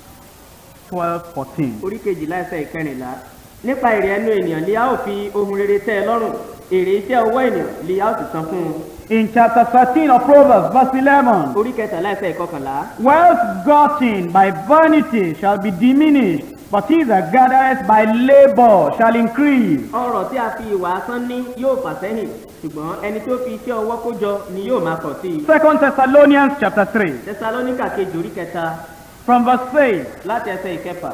12, 14. orí kejìlá ẹsẹ̀ ìkẹrìnlá nípa èrè ẹnu ènìyàn lè a ó fi ohun rere tẹ́ ẹ lọ́rùn èrè iṣẹ́ ọwọ́ ènìyàn lè a ó sì san fún un In chapter 13 of Proverbs, verse 11, orí kẹtàlá ẹsẹ̀ ìkọkànlá wealth gotten by vanity shall be diminished, but he that gathereth by labor shall increase. ọrọ̀ tí a fi ìwà asán ní yóò fà sẹ́yìn ṣùgbọ́n ẹni tó fi iṣẹ́ ọwọ́ kó jọ ni yóò máa pọ̀ sí i Second Thessalonians chapter 3, tẹsalóníkà kejì orí kẹta from verse 6. láti ẹsẹ̀ ìkẹfà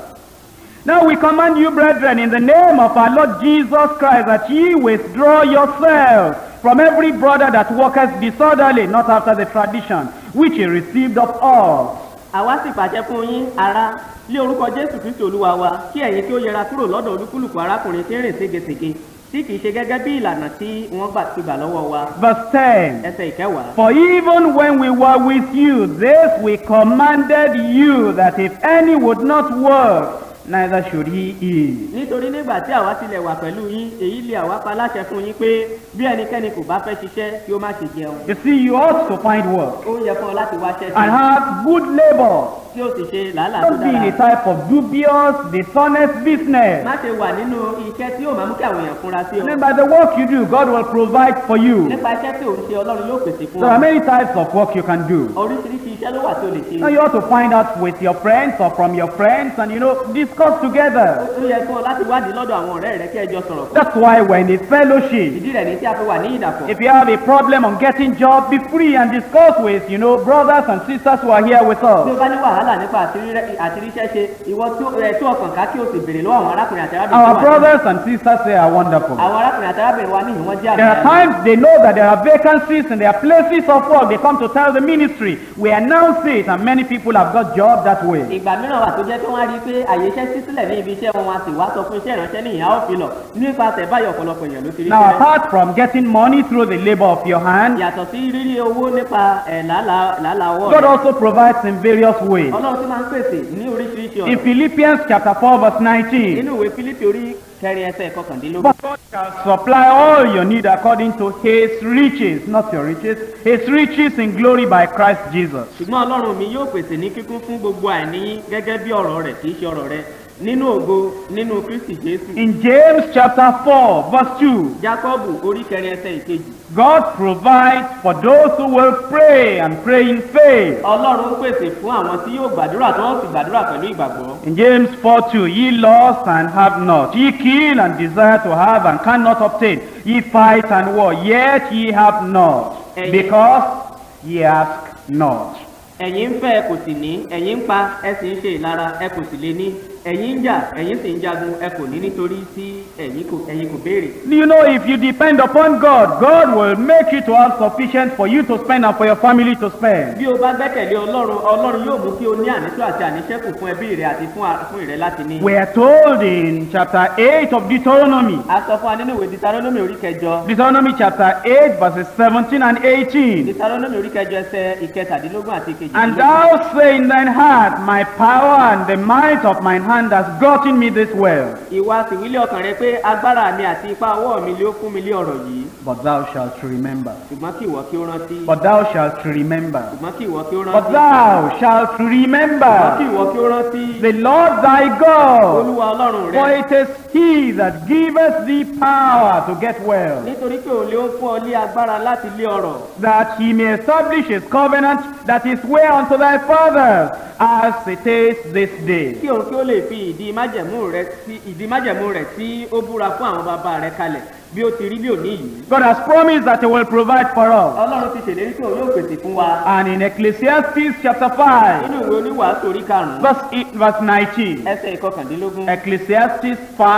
Now we command you, brethren, in the name of our Lord Jesus Christ, that ye withdraw yourselves from every brother that walketh disorderly, not after the tradition which he received of us. àwa sì pàṣẹ fún yín ará lé orúkọ jésù kristu olúwa wa kí ẹ̀yin kí ó yẹra kúrò lọ́dọ̀ olúkúlùkù arákùnrin tí ń rìn ségesège tí kìí ṣe gẹ́gẹ́ bí ìlànà tí wọ́n gbà ti gbà lọ́wọ́ wa Verse 10. ẹsẹ̀ ìkẹwàá For even when we were with you, this we commanded you, that if any would not work, neither should he eat. nítorí nígbà tí àwa tilẹ̀ wà pẹ̀lú yín èyí lé àwa pa láṣẹ fún yín pé bí ẹnikẹ́ni kò bá fẹ́ ṣiṣẹ́ kí ó má ṣe jẹun You see, you ought to find work ó yẹ fún ọ láti wáṣẹ́ and sí have good labor. tí ó sì ṣe làálàá tó Don't be in a dára type of dubious, dishonest business. má ṣe wà nínú iṣẹ́ tí yóò máa mú kí àwọn èèyàn fúnra sí ọ And then by the work you do, God will provide for you. nípa iṣẹ́ tí ò ń ṣe ọlọ́run yóò pèsè fún There ọ are many types of work you can do. oríṣiríṣi iṣẹ́ ló wà tí o lè ṣe Now you ought to find out with your friends or from your friends and you know discuss together. ó yẹ fún ọ láti wádìí lọ́dọ̀ àwọn ọ̀rẹ́ rẹ kí ẹ jọ sọ̀rọ̀ pọ̀ That's why we're in a fellowship. ìdí rẹ̀ ní tí a fi wà ní ìdàpọ̀ If you have a problem on getting job, be free and discuss with you know brothers and sisters who are here with tí o us. bá ní wàhálà nípa àtirí- àtiríṣẹ́ ṣe ìwọ tí ó- ẹ, tí ọkàn ká kí o sì béèrè lọ́wọ́ àwọn arákùnrin àti arábìnrin Our tó wà ní- brothers and sisters they are wonderful. àwọn arákùnrin àti arábìnrin wa níhìn wọ́n jẹ́ There are àgbà times they know that there are vacancies in their places of work. They come to tell the ministry. We announce it, and many people have got jobs that way. ìgbà mìíràn wà tó jẹ́ pé wọ́n á rí i pé àyè iṣẹ́ sí sílẹ̀ ní ibi iṣẹ́ wọn wọn a sì wá sọ fún iṣẹ́ ìránṣẹ́ ní ìyá òfin lọ nípasẹ̀ báyọ̀ ọ̀pọ̀lọpọ̀ èèyàn ló ti rí Now, iṣẹ́ apart from getting money through the labor of your hand, yàtọ̀ sí rírí owó nípa ẹ̀ làálàá làálàá ọwọ́ God rẹ̀ also provides in various ways. ọlọ́run tí máa ń pèsè ní oríṣiríṣi In ọ̀nà Philippians chapter 4, verse 19, nínú ìwé fílípì orí kẹrin ẹsẹ̀ kọkàndínlógún but God shall supply all your need according to his riches, not your riches, his riches in glory by Christ Jesus. ṣùgbọ́n ọlọ́run mi yóò pèsè ní kíkún fún gbogbo àìní yín gẹ́gẹ́ bí ọ̀rọ̀ rẹ̀ kì í ṣe ọ̀rọ̀ rẹ̀ nínú ògo nínú kristi jésù In James chapter 4, verse 2, jákọ́bù orí kẹrin ẹsẹ̀ ìkejì God provides for those who will pray and pray in faith. ọlọ́run ń pèsè fún àwọn tí yóò gbàdúrà tí wọ́n sì gbàdúrà pẹ̀lú ìgbàgbọ́ In James 4 2, ye lost and have not, ye kill and desire to have and cannot obtain, ye fight and war, yet ye have not, Ẹ̀yin- because ye ask not. ẹ̀yin ń fẹ́ ẹ kò sì ní ẹ̀yin ń pa ẹ sì ń ṣe ìlara ẹ kò sì lè ní ẹ̀yin ń jà ẹ̀yin sì ń jagun ẹ kò ní nítorí tí ẹ̀yin kò ẹ̀yin kò béèrè. You know, if you depend upon God, God will make you to have sufficient for you to spend and for your family to spend. bí o bá gbẹ́kẹ̀lé ọlọ́run ọlọ́run yóò mú kí o ní ànító àti àníṣẹ́kù fún ẹbí rẹ àti fún a- fún ìrẹ láti ní. We are told in chapter 8 of Deuteronomy, a sọ fún wa nínú ìwé Deuteronomy orí kẹjọ Deuteronomy chapter 8, verses 17 and 18. Deuteronomy orí kẹjọ ẹsẹ̀ ìkẹtàdínlógún àti And ìkejìdínlógún. thou say in thine heart, My power and the might of mine hand has gotten me this wealth. ìwà sìwílé ọkàn rẹ pé agbára mi àti ipá ọwọ́ mi ló fún mi lé ọ̀rọ̀ yìí But thou shalt remember. ṣùgbọ́n kí ìwọ kí ó rántí But thou shalt remember. ṣùgbọ́n kí ìwọ kí ó But rántí thou shalt ṣùgbọ́n kí remember ìwọ kí ó rántí the Lord thy God. olúwa ọlọ́run For rẹ it is he that giveth thee power to get wealth, nítorí pé òun lé ó fún ọ lé agbára láti lé ọrọ̀ that he may establish his covenant that is swear unto thy fathers, as it is this day. kí òun kí ó lè lè fi ìdí májẹ̀mú rẹ̀ tí ìdí májẹ̀mú rẹ̀ tí ó búra fún àwọn bàbá rẹ̀ kalẹ̀ bí ó ti rí bí òní yìí. God has promised that He will provide for us. ọlọ́run ti ṣèlérí pé òun yóò pèsè fún wa. And in Ecclesiastes chapter 5, nínú ìwé oníwàásù orí karùn-ún verse, eight- verse 19. ẹsẹ̀ ìkọkàndínlógún. Ecclesiastes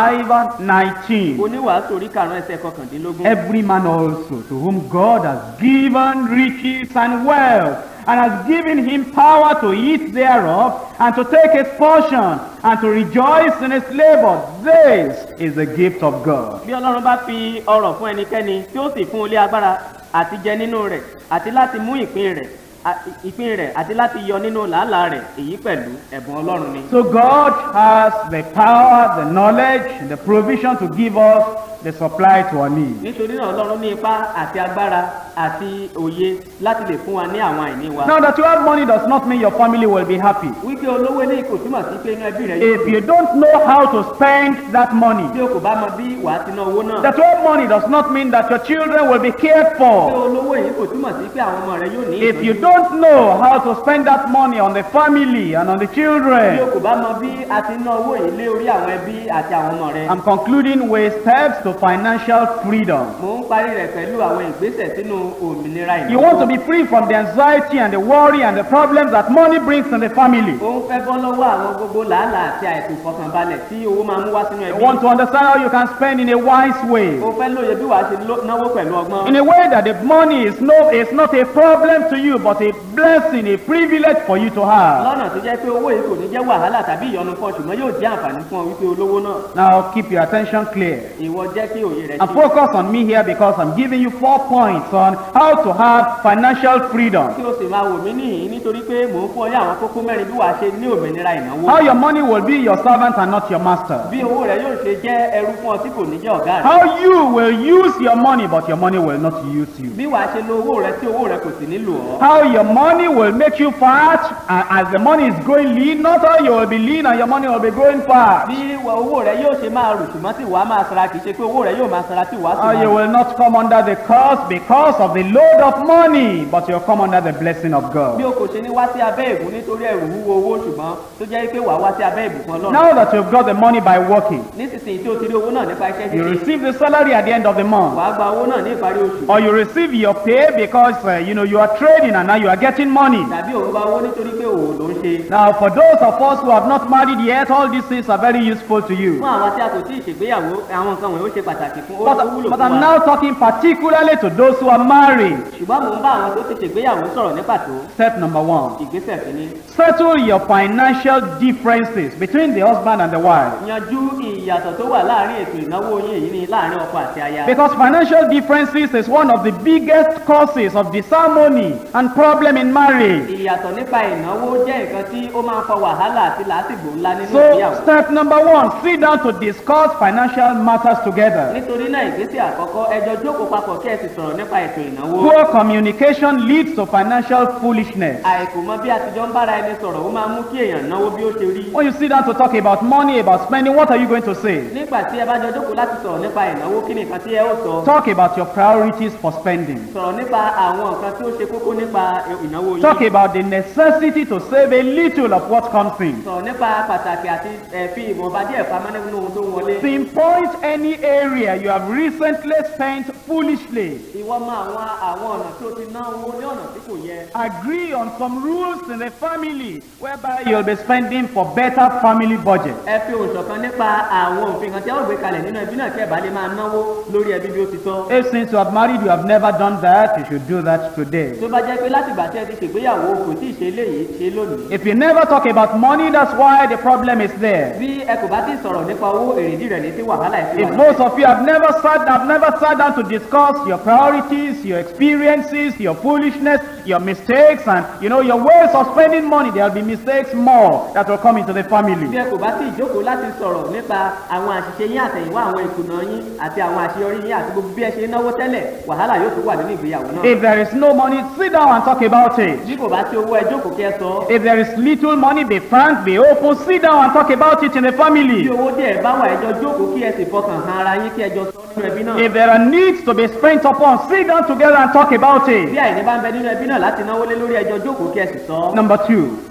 5 19. oníwàásù orí karùn-ún ẹsẹ̀ ìkọkàndínlógún. Every man also to whom God has given riches and wealth, and has given him power to eat thereof, and to take his portion, and to rejoice in his labor, this is the gift of God. bí ọlọ́run bá fi ọrọ̀ fún ẹnikẹ́ni tí ó sì fún un lé agbára àti jẹ nínú rẹ̀ àti láti mú ìpín rẹ̀ a- ìpín rẹ̀ àti láti yọ nínú làálàá rẹ̀ èyí pẹ̀lú ẹ̀bùn ọlọ́run ni. So God has the power, the knowledge, the provision to give us the supply to our needs. nítorí náà ọlọ́run ní ipá àti agbára àti òye láti lè fún wa ní àwọn àìní wa. Now that you have money does not mean your family will be happy. wípé olówó eléyìí kò túmọ̀ sí pé inú ẹbí rẹ̀ If you don't know how to spend that money, tí o kò bá mọ bí wàá ti ná owó náà. that you have money does not mean that your children will be cared pé for. olówó yìí kò túmọ̀ sí pé àwọn ọmọ rẹ̀ yóò ní If you ìtọ́jú. don't know how to spend that money on the family and on the bí o children, kò bá mọ bí a ti ná owó yìí lé orí àwọn ẹbí àti àwọn ọmọ rẹ̀. I'm concluding with steps to financial freedom. mò ń parí rẹ̀ pẹ̀lú àwọn ìgbésẹ̀ sínú òmìnira You ìnáwó. want to be free from the anxiety and the worry and the problems that money brings in the family. ó ń fẹ́ bọ́ lọ́wọ́ àwọn gbogbo làálàá àti àìkú ìfọkànbalẹ̀ tí owó máa mú wá sínú You ẹbí. want to understand how you can spend in a wise way. ó fẹ́ lóye bí wàá ṣe ló- náwó pẹ̀lú ọgbọ́n. In a way that the money is no is not a problem to you, but a blessing, a privilege for you to have. lọ́nà tó jẹ́ pé owó yìí kò ní jẹ́ wàhálà tàbí ìyọnu fún ọ ṣùgbọ́n yóò jẹ́ àǹfààní fún ọ wípé olówó náà. Now keep your attention clear. ìwọ jẹ́ kí òye rẹ̀ And ṣe. focus on me here because I'm giving you four points on how to have financial freedom. kí o sì máa wò mí níhìn nítorí pé mò ń fún ọ ní àwọn kókó mẹ́rin bí wàá ṣe ní òmìnira ìnáwó. How your money will be your servant and not your master. bí owó rẹ yóò ṣe jẹ́ ẹrú fún ọ tí kò ní jẹ́ ọ̀gá rẹ. How you will use your money, but your money will not use you. bí wàá ṣe lo owó rẹ tí owó rẹ kò sì nílò ọ. How your money will make you fat and as the money is growing lean, not how you will be lean and your money will be growing fat. bí wà- owó rẹ yóò ṣe máa rù ṣùgbọ́n tí wàá máa sara kì í ṣe pé owó rẹ yóò máa sara tí wàá sì How you máa. will not come under the curse because of the load of money, but you'll come under the blessing of bí God. o kò ṣe ní wá sí abẹ́ ìbùn nítorí ẹ̀rù wúwo owó ṣùgbọ́n tó jẹ́ pé wàá wá sí abẹ́ ìbùkún ọlọ́run. Now that you've got the money by working, nísinsìnyí tí o ti rí owó náà nípa iṣẹ́ you ṣíṣe receive the salary at the end of the month. wàá gba owó náà ní ìparí oṣù. or you receive your pay because uh, you know you are trading and now you are getting money. tàbí òun gba owó nítorí pé òwò ló ń ṣe. Now, for those of us who have not married yet, all these things are very useful to you. fún àwọn tí a kò tí ì ṣègbéyàwó àwọn nǹkan wọ̀nyí ó ṣe pàtàkì fún ó But, ó wúlò but fún I'm wa. now talking particularly to those who are married. ṣùgbọ́n mò ń bá àwọn tó ti ṣègbéyàwó sọ̀rọ̀ ní pàtó Step number one ìgbésẹ̀ kìíní. settle your financial differences between the husband and the wife. yanjú ìyàtọ̀ tó wà láàrin ètò ìnáwó yín èyí ni láàrin ọkọ àti aya. Because financial differences is one of the biggest causes of disharmony and problem in marriage. ìyàtọ̀ nípa ìnáwó jẹ́ nǹkan tí ó máa ń fa wàhálà àti làásìgbò ńlá nínú So, ìgbéyàwó. step number one sit down to discuss financial matters together. nítorí náà ìgbésẹ̀ àkọ́kọ́ ẹjọ́ jókòó papọ̀ kí ẹ sì sọ̀rọ̀ nípa ètò ìnáwó. Poor communication leads to financial foolishness. àìkò mọ bí àtijọ́ ń bára ẹni sọ̀rọ̀ ó máa mú kí èèyàn náwó bí ó ṣe rí. When you sit down to talk about money, about spending, what are you going to say? nígbà tí ẹ bá jọ jókòó láti sọ̀rọ̀ nípa ìnáwó kí ni nǹkan tí ẹ ó sọ. Talk about your priorities for spending. sọ̀rọ̀ nípa àwọn nǹkan tí ó ṣe kókó nípa ìnáwó yín. Talk about the necessity to save a little of what comes in. sọ̀rọ̀ nípa pàtàkì àti ẹ̀ fi ìwọ̀nba díẹ̀ pamọ́ nínú ohun tó ń wọlé. Pinpoint any area you have recently spent foolishly. ìwọ mọ àwọn àwọn ọ̀nà tí o ti ná owó ní ọ̀nà tí kò yẹ. Agree on some rules in the family whereby you'll be spending for better family budget. ẹ fi òun ṣọ̀kan nípa àwọn òfin kan tí a ó gbé kalẹ̀ nínú ẹbí náà kí ẹ bá lè máa náwó lórí ẹbí bí ó ti tọ́. If since you have married you have never done that, you should do that today. tó bá jẹ́ pé láti ìgbà tí ẹ ti ṣègbéyàwó kò tí ì ṣe eléyìí ṣe lónìí. If you never talk about money, that's why the problem is there. bí ẹ kò bá ti sọ̀rọ̀ nípa owó èrèdí rẹ̀ ní tí wàhálà ẹ̀ sí If wà. most of you have never sat have never sat down to discuss your priorities, your experiences, your foolishness, your mistakes, and you know your ways of spending money, there will be mistakes more that will come into the bí family. ẹ kò bá ti jókòó láti sọ̀rọ̀ nípa àwọn àṣìṣe yín àtẹ̀yìnwá àwọn ìkùnà yín àti àwọn àṣeyọrí yín àti gbogbo bí ẹ ṣe náwó tẹ́lẹ̀ wàhálà yóò tún wà nínú ìgbéyàwó náà. If there is no money, sit down and talk about it. bí kò bá sí owó ẹ jókòó kí ẹ sọ. If there is little money, be frank, be open, sit down and talk about it in the bí family. owó díẹ̀ bá wà ẹjọ́ jókòó kí ẹ sì fọkàn hàn ara yín kí ẹ jọ sọ nínú ẹbí náà. If there are needs to be spent upon, sit down together and talk about bí it. àìní bá ń bẹ nínú ẹbí náà láti náwó lé lórí ẹjọ́ jókòó kí ẹ sì sọ. Number two,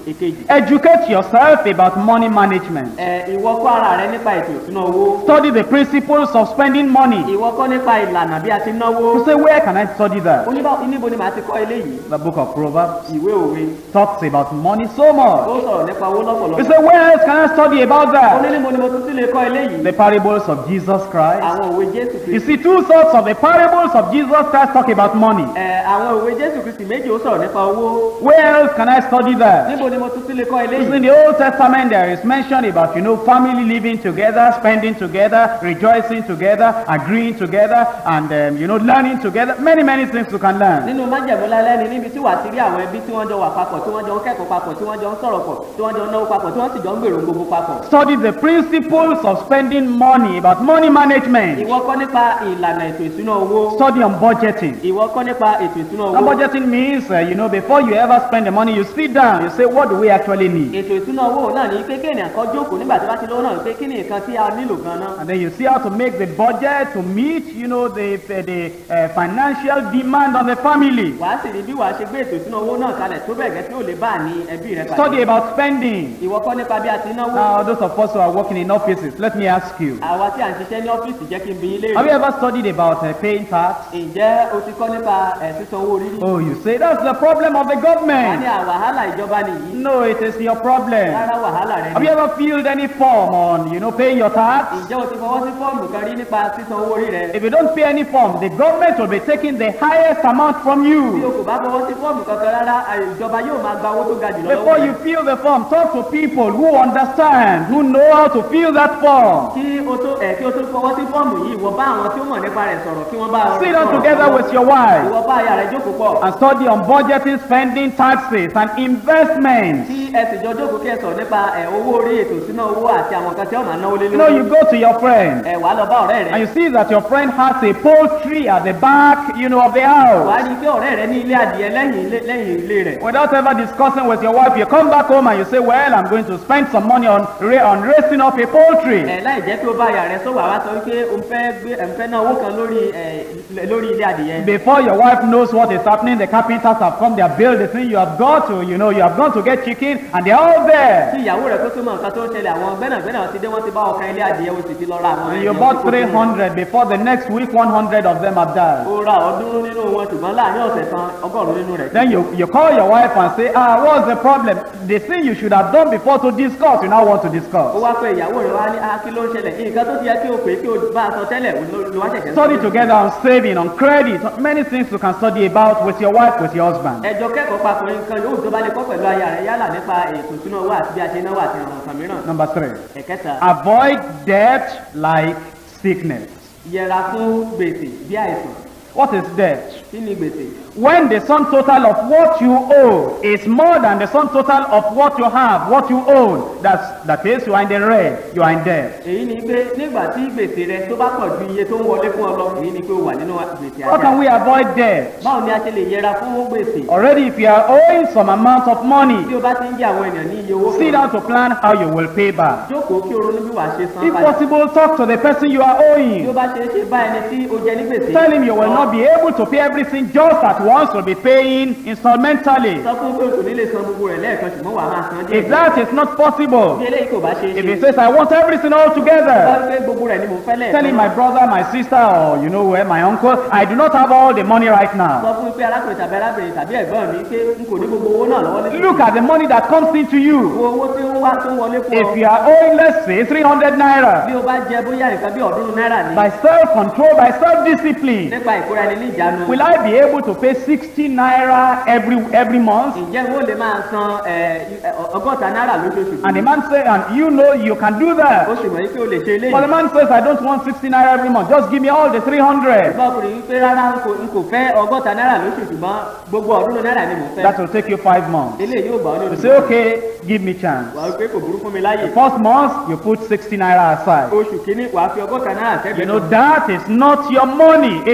èkejì Educate yourself about money management. ẹ ìwọ kọ́ ara rẹ nípa ètò ìṣúná owó Study the principles of spending money. ìwọ kọ́ nípa ìlànà bí a ti náwó You say, where can I study that? oníbà níbo ni màá ti kọ́ eléyìí The book of Proverbs ìwé òwe talks about money so ó much. sọ̀rọ̀ nípa owó You lọ́pọ̀lọpọ̀ say, where else can I study about ó ní that? níbo ni mo tún ti lè kọ́ eléyìí The parables of Jesus Christ. àwọn òwe jésù You kristi see, two sorts of the parables of Jesus Christ talk about money. ẹ àwọn òwe jésù kristi méjì ó sọ̀rọ̀ nípa owó Where else can I study that? níbo ni mo tún ti lè kọ́ Because eléyìí in the Old Testament there is mention about, you know, family living together, spending together, rejoicing together, agreeing together, and, um, you know, learning together. Many, many things you can learn. nínú májẹ̀mú lálẹ́ ni níbi tí wàá ti rí àwọn ẹbí tí wọ́n jọ wà papọ̀ tí wọ́n jọ ń kẹ́kọ̀ọ́ papọ̀ tí wọ́n jọ ń sọ̀rọ̀ pọ̀ tí wọ́n jọ ń náwó papọ̀ tí wọ́n sì jọ ń gbèrò gbogbo papọ̀. Study the principles of spending money, about money management. ìwọ kọ́ nípa ìlànà ètò ìṣúná owó Study on budgeting. ìwọ kọ́ nípa ètò ìṣúná Now, owó budgeting means, uh, you know, before you ever spend the money, you sit down, you say, what do we actually need? ètò ìṣúná owó náà ní pé kéèyàn kan jókòó nígbà tí wọ́n ti lówó náà pé kí ni nǹkan tí a nílò gan-an And then you see how to make the budget to meet, you know, the, the uh, financial demand on the family. wàá sì rí bí wàá ṣe gbé ètò ìṣúná owó náà kalẹ̀ tó bẹ̀ gẹ́ tí ò lè bá ní ẹbí rẹ pàdé Study about spending. ìwọ kọ́ nípa bí a ti náwó Now, those of us who are working in offices, let me ask you. àwa tí à ń ṣiṣẹ́ ní ọ́fíìsì jẹ́ kí n bi yín Have you léèrè ever studied about uh, paying tax? ǹjẹ́ o ti kọ́ nípa ẹ̀ sísan owó orí rí Oh, you say that's the problem of the wọ́n ní government. à wàhálà ìjọba nìyí No, it is your problem. rárá wàhálà rẹ Have ni you ever filled any form on, you know, paying your tax? ǹjẹ́ o ti fọwọ́ sí fọ́ọ̀mù kan rí nípa sísan owó orí rẹ If you don't pay any form, the government will be taking the highest amount from bí o you. kò bá fọwọ́ sí fọ́ọ̀mù kankan rárá à- ìjọba yóò máa gba owó tó ga jùlọ Before lọ́wọ́ you rẹ fill the form, talk to people who understand, who know how to fill that form. kí o tó ẹ̀ kí o tó fọwọ́ sí fọ́ọ̀mù yìí ìwọ bá àwọn tí ó mọ̀ nípa rẹ̀ sọ̀rọ̀ kí wọ́n bá ọ Sit down sọ̀rọ̀. together with your wife ìwọ bá aya rẹ jókòó pọ̀ and study on budgeting, spending, taxes, and investments. tí ẹ sì jọ jókòó kí ẹ sọ̀rọ̀ nípa ẹ̀ owó orí ètò ìṣúná owó àti àwọn nǹkan tí ó máa náwó lé You know, you lórí go to your friend ẹ̀ wàá lọ bá ọ̀rẹ́ and rẹ you see that your friend has a poultry at the back, you know, of the house. wàá rí i pé ọ̀rẹ́ rẹ ní ilé adìẹ lẹ́yìn ilé- lẹ́yìn ilé rẹ̀ Without ever discussing with your wife, you come back home and you say, well, I'm going to spend some money on, ra- on raising up a poultry. ẹ̀ láì jẹ́ pé ó bá aya rẹ sọ̀rọ̀ àwa sọ wípé o ń fẹ́ gbé ẹ̀ ń fẹ́ ná owó kan lórí ẹ̀ lórí ilé adìẹ Before your wife knows what is happening, the carpenters have come, they have built the thing, you have got to, you know, you have gone to get chicken, and they're all tí there. ìyàwó rẹ kó tó mọ nǹkan tó ń ṣẹlẹ̀ àwọn gbẹ́nàgbẹ́nà ti dé wọ́n ti bá ọkàn ilé adìẹ o sì ti lọ ra àwọn And you ẹ̀yẹ bought tó kó sínú rẹ̀. 300, before the next week, 100 of them have died. ó ra ọ̀ọ́dúnrún nínú wọn ṣùgbọ́n láàrin ọ̀sẹ̀ kan ọgọ́rùn-ún nínú rẹ̀ Then you, you call your wife and say, ah, what's the problem? The thing you should have done before to discuss, you now want to ó discuss. wá pé ìyàwó rẹ̀ wá ní ah kí ló ń ṣẹlẹ̀ nǹkan tó ti yẹ kí o pè é kí o bá a sọ tẹ́lẹ̀ ló ló wá ṣẹ̀ṣẹ̀ Study together on saving, on credit, many things you can study about with your wife, with your husband. ẹjọ́ kẹ́kọ̀ọ́ papọ̀ nǹkan yóò tó bá lè kọ́ pẹ̀lú aya rẹ̀ yálà nípa ètò ìṣúná owó àti bí a ṣe náwó àti àwọn nǹkan mìíràn Number three, ẹ̀kẹta avoid debt like sickness. yẹra fún gbèsè bí àìsàn What is debt? kí ni gbèsè When the sum total of what you owe is more than the sum total of what you have, what you own, that's, that is, you are in the red, you are in debt. èyí ni pé nígbà tí gbèsè rẹ tó bá pọ̀ ju iye tó ń wọlé fún ọ lọ èyí ni pé o wà nínú gbèsè How can àjà we avoid debt? báwo ni a ṣe lè yẹra fún gbèsè Already, if you are owing some amount of money, tí o bá ti ń jẹ àwọn èèyàn ní iye owó sit down to plan how you will pay back. jókòó kí o ronú bí wàá ṣe san If padà possible, talk to the person you are bí o owing. bá ṣe é ṣe bá ẹni tí o jẹ ní gbèsè Tell him you will not be able to pay everything just at once, you'll be paying installmentally. sọ fún pé o kò ní lè san gbogbo rẹ̀ lẹ́ẹ̀kan ṣùgbọ́n wàá máa san díẹ̀ If that is not possible, bí eléyìí kò bá ṣe é if ṣe he says, I want everything all bá together, pé gbogbo rẹ̀ ni mo fẹ́ tell him, lẹ́ẹ̀kan my brother, my sister, or you know where, my uncle, I do not have all the money right sọ now. fún pé arákùnrin tàbí arábìnrin tàbí ẹ̀gbọ́n mi pé n kò ní gbogbo owó náà lọ́wọ́ lẹ́sìn Look at the money that comes into you. wo owó tí ó wá tó ń wọlé fún If ọ you are owing, let's say, 300 bí naira, o bá jẹ bóyá nǹkan bí ọ̀ọ́dúnrún náírà ni by self-control, by self-discipline, nípa ìkóra ẹni ní ìjánu will I be able to pay 60 naira every every month? ǹjẹ́ wo lè máa san ẹ, ẹ, ọgọ́ta náírà lóṣooṣù And the man say, and you know you can do ó that. sì mọ̀ pé o lè ṣe But the eléyìí man says, I don't want 60 naira every month. Just give me all the 300. bá ọkùnrin wípé rárá n kò n kò fẹ́ ọgọ́ta náírà lóṣù ṣùgbọ́n gbogbo ọ̀ọ́dúnrún náírà ni mo fẹ́ That will take you five months. eléyìí yóò gbà ọ́ ní You oṣù say, okay, give me chance. wàá wípé kò burú fún mi láyè First month, you put 60 naira aside. oṣù kínní wàá fi ọgọ́ta náírà You sẹ́gbẹ̀ẹ́ know, kan. that is not your money. It's like